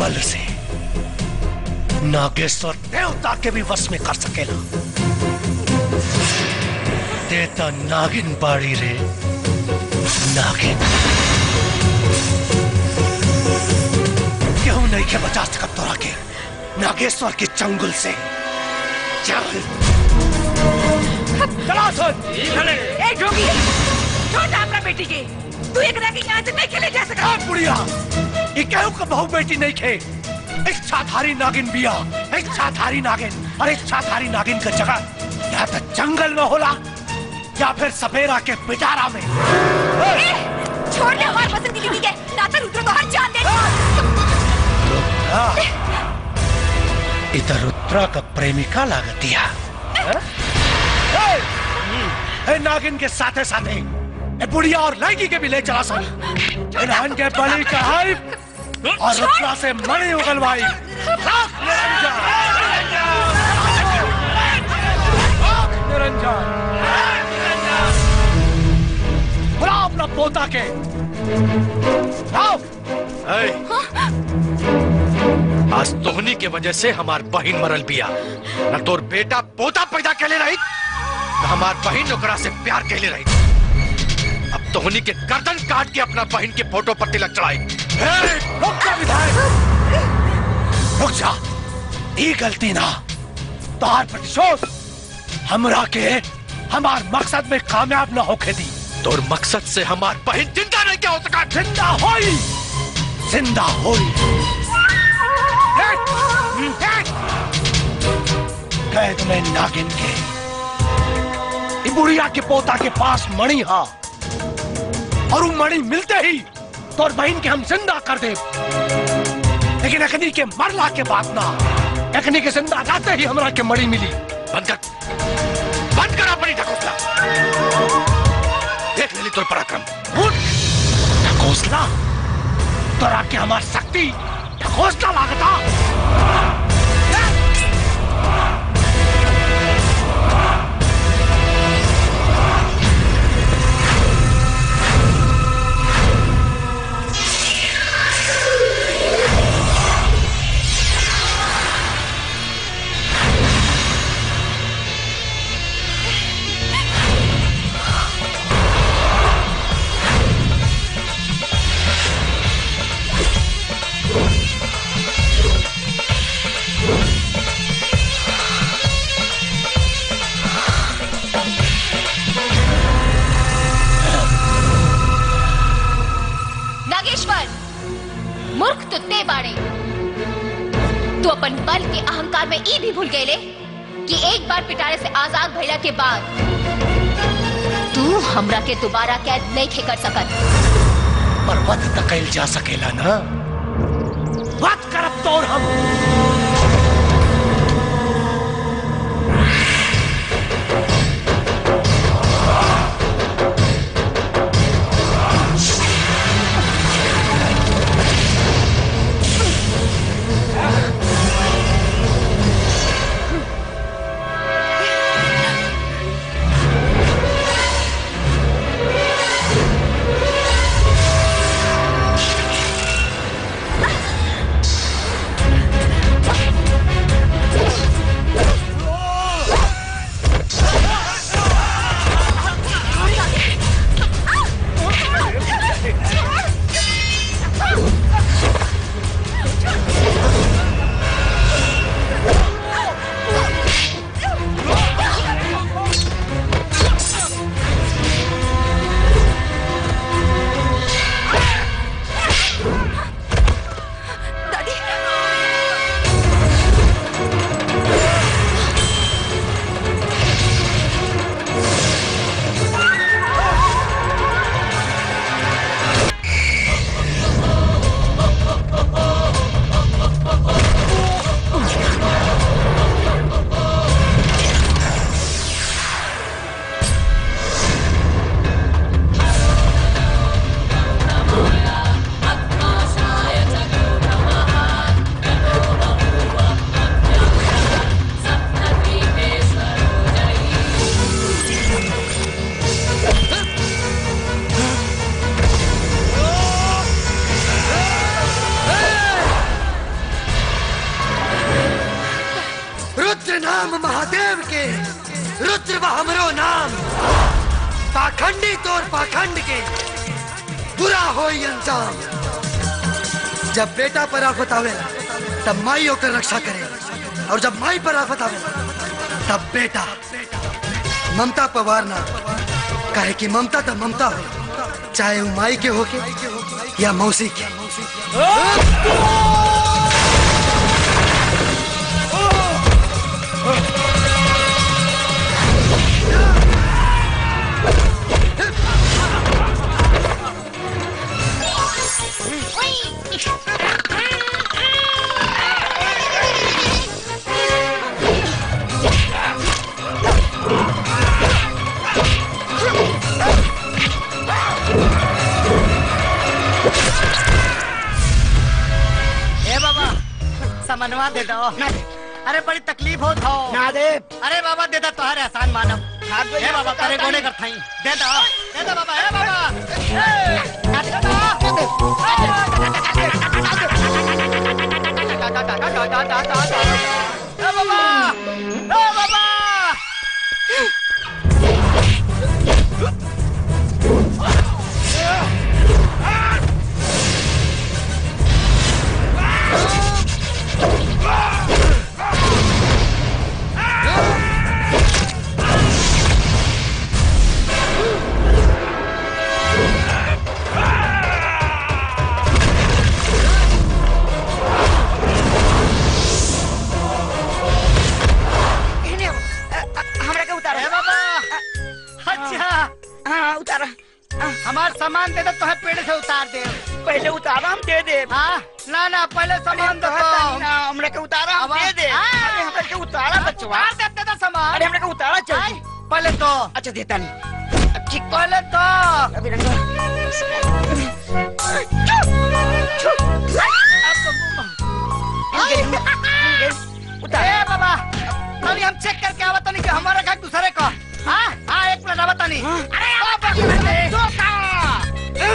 बल से नागेश्वर देवता के भी वश में कर सकेला देता नागिन बाड़ी रे नागिन क्यों नहीं के बचा सकत तोरा के नागेश्वर के चंगुल से चल चला सुन ए जोगी छोड़ दे अपना बेटी के तू एक के यहाँ से नहीं खेले जा सकता बुढ़िया ये कहू का बहु बेटी नहीं खे इच्छाधारी नागिन बिया इच्छाधारी नागिन और इच्छाधारी नागिन का जगह या तो जंगल में होला या फिर सपेरा के पिटारा में छोड़ दे हमारे पसंद की बीवी के ना तो रुद्र को हर जान दे हाँ। इधर रुद्रा का प्रेमिका लागतिया हाँ? ए, ए, नागिन के साथे साथे ए बुढ़िया और लड़की के भी ले चला सन इन्हान के बलि चढ़ाई और रुद्रा से मणि उगलवाई लाख निरंजन लाख निरंजन बुला अपना पोता के लाओ आज तोहनी के वजह से हमार बहन मरल बिया न तोर बेटा पोता पैदा कैले रही न हमार बहन ओकरा से प्यार कैले रही अब तोहनी के गर्दन काट के अपना बहन के फोटो पर तिलक चढ़ाई रुक जा विधायक रुक जा ये गलती ना तोहार प्रतिशोध हमरा के हमार मकसद में कामयाब ना होके दी तोर मकसद से हमार बहन जिंदा नहीं क्या हो सका जिंदा होई जिंदा होई कैद में नागिन के ई बुढ़िया के पोता के पास मणि हा और वो मणि मिलते ही तोर बहन के हम जिंदा कर दे लेकिन अखनी के मरला के बाद ना अखनी के जिंदा जाते ही हमरा के मणि मिली बंद कर बंद कर अपनी ढकोसला देख लेली तोर पराक्रम उठ ढकोसला तोरा के हमार शक्ति ढकोसला लागता नागेश्वर मूर्ख तो ते बाड़े तू अपन बल के अहंकार में ई भी भूल गए कि एक बार पिटारे से आजाद भइला के बाद तू हमरा के दोबारा कैद नहीं खे कर सकत पर वध तक कैल जा सकेला ना वध करब तोर हम रुद्र बा हमरो नाम पाखंडी तोर पाखंड के बुरा हो अंजाम जब बेटा पर आफत आवेला तब माई होकर रक्षा करे और जब माई पर आफत आवेला तब बेटा ममता पवार ना काहे कि ममता तो ममता हो चाहे वो माई के होके या मौसी के ए बाबा समनवा दे दो ना दे अरे बड़ी तकलीफ हो तो ना दे अरे बाबा दे दो तुम्हारे आसान मानव ए बाबा करे गोने कर थाई दे दो दे दो बाबा ए बाबा ए, ना दे दो। ए बाबा ए बाबा हमरा के उतारो ए बाबा अच्छा हाँ उतारो हमार सामान दे दो तो पेड़ से उतार दे पहले उतारो हम दे दे हाँ ना ना पहले सामान दो ना हमरा के उतारो हम दे दे अरे हमरा के उतारा बचवा उतार दे दे दो सामान अरे हमरा के उतारा चल पहले तो अच्छा देता नहीं ठीक पहले तो अभी रंगा ए बाबा अभी हम चेक करके आवत नहीं कि हमारा का दूसरे को हाँ हाँ एक मिनट आवत नहीं अरे आवत नहीं दो का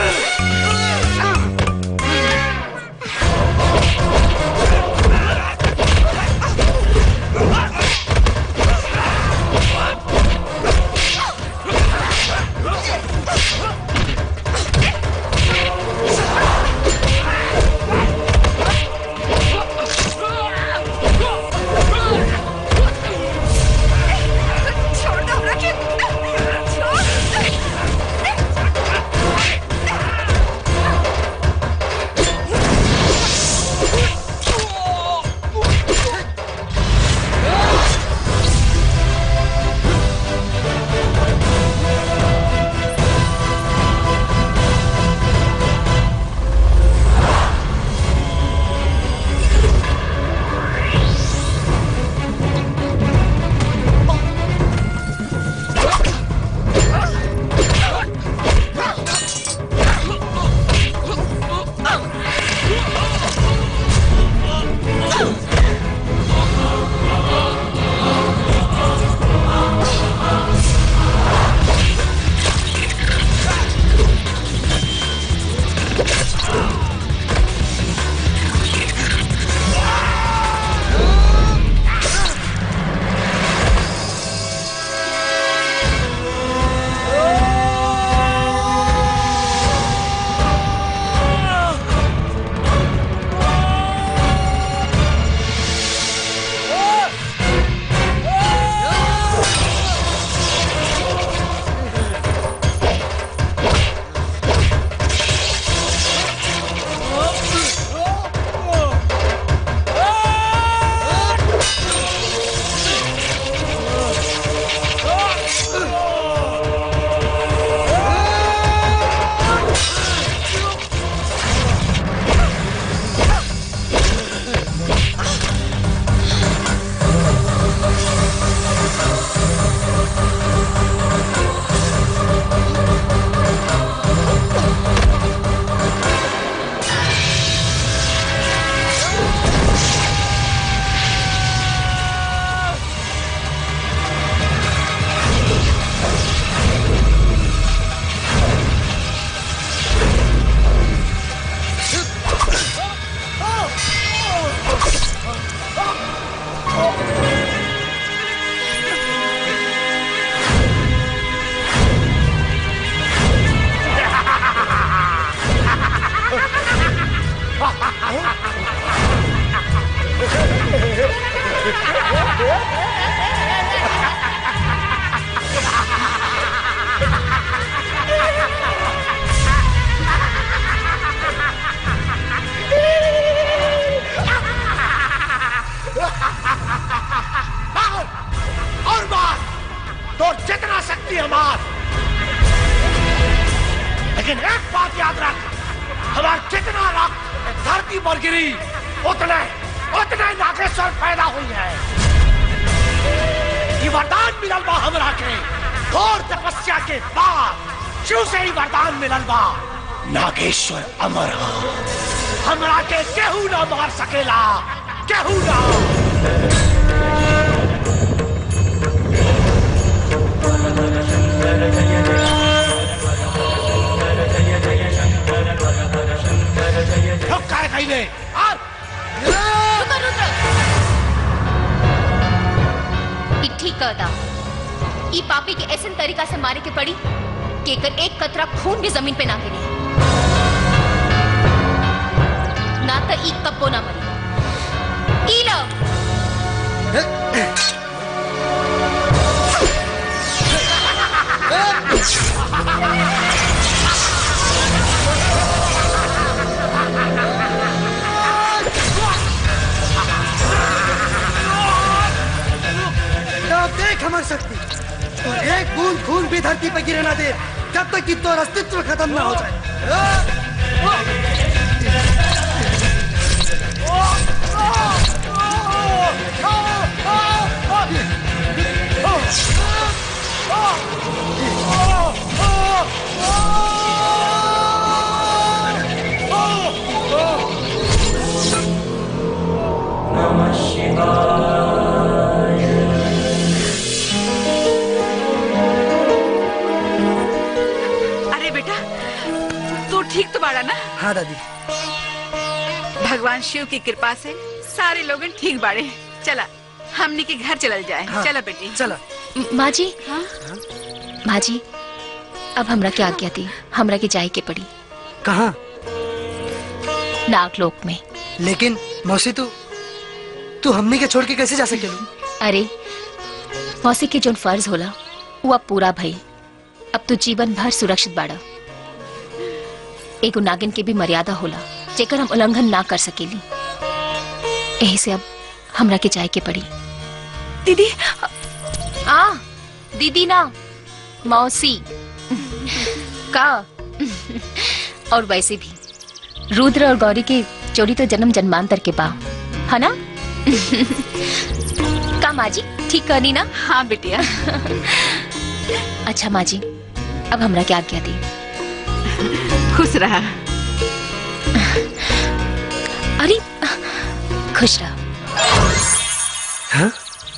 Oh! मार और मार तो जितना शक्ति है मार लेकिन एक बात याद रख हमारा जितना रक्त धरती पर गिरी उतने उतने नागेश्वर पैदा हुई है ये वरदान मिलल बा हमरा के घोर तपस्या के बाद शिव से ही वरदान मिलल बा नागेश्वर अमर हा हमरा के केहू ना मार सकेला केहू ना रुक काय कहिले ई ठीक कहता ई पापी के ऐसे तरीका से मारे के पड़ी कि एकर एक कतरा खून भी जमीन पे ना गिरे ना तो ई कब्बो ना मरी ई लो तो देख हमारी शक्ति और एक बूंद खून भी धरती पे गिरे ना दे जब तक कि तो अस्तित्व खत्म ना हो जाए अरे बेटा तू ठीक तो बाड़ा ना हाँ दादी भगवान शिव की कृपा से सारे लोग ठीक बाड़े चला हमने के घर चलल जाए हाँ, चला बेटी चला माँ जी हाँ? माँ जी अब हमरा के आज्ञा दी हमरा के जाए के पड़ी कहाँ नागलोक में लेकिन मौसी तू तू हमने के छोड़ के कैसे जा सकेलू अरे मौसी के जोन फर्ज होला वो अब पूरा भई अब तो जीवन भर सुरक्षित बाड़ा एगो नागिन के भी मर्यादा होला जेकर हम उल्लंघन ना कर सकेली यही से अब हमरा के जाए के पड़ी दीदी आ दीदी ना मौसी का और वैसे भी रुद्र और गौरी की जोड़ी तो जन्म जन्मांतर के बा है ना का माँ जी ठीक करनी ना हाँ बिटिया अच्छा माँ जी अब हमरा क्या आज्ञा दी खुश रहा अरे खुश रहा हाँ?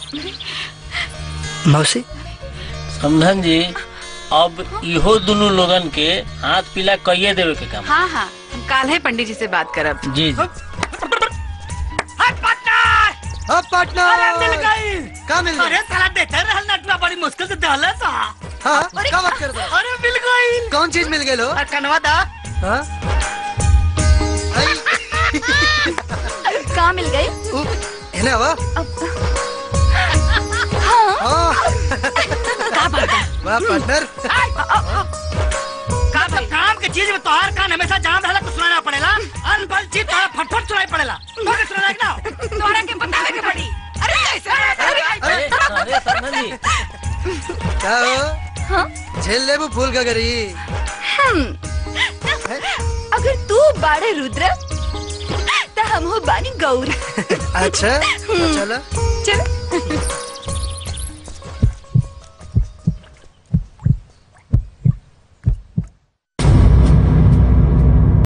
मौसी समझन जी अब इहो दोनों लोगन के हाथ पीला कहिए देवे के काम हाँ हाँ हम काल है पंडित जी से बात करब जी जी अब पार्टनर अरे मिल गई का मिल गई अरे साला देते रहल नटवा बड़ी मुश्किल से दहले सा हाँ क्या बात कर रहा अरे मिल गई कौन चीज मिल गई लो अरे कनवा दा हाँ कहाँ मिल गई है ना वाह हाँ का बात है वाह पार्टनर का सब काम के चीज में तोहार कान हमेशा जाम रहला कुछ सुनाना पड़ेला अनबल चीज तोहार फटफट सुनाई पड़ेला तोके सुनाना कि ना तोरा के बतावे के पड़ी अरे कैसे अरे अरे समझन जी क्या हो झेल ले वो फूल का गरी हम अगर तू बाड़े रुद्र तो हम हो बानी गौर अच्छा तो चलो चल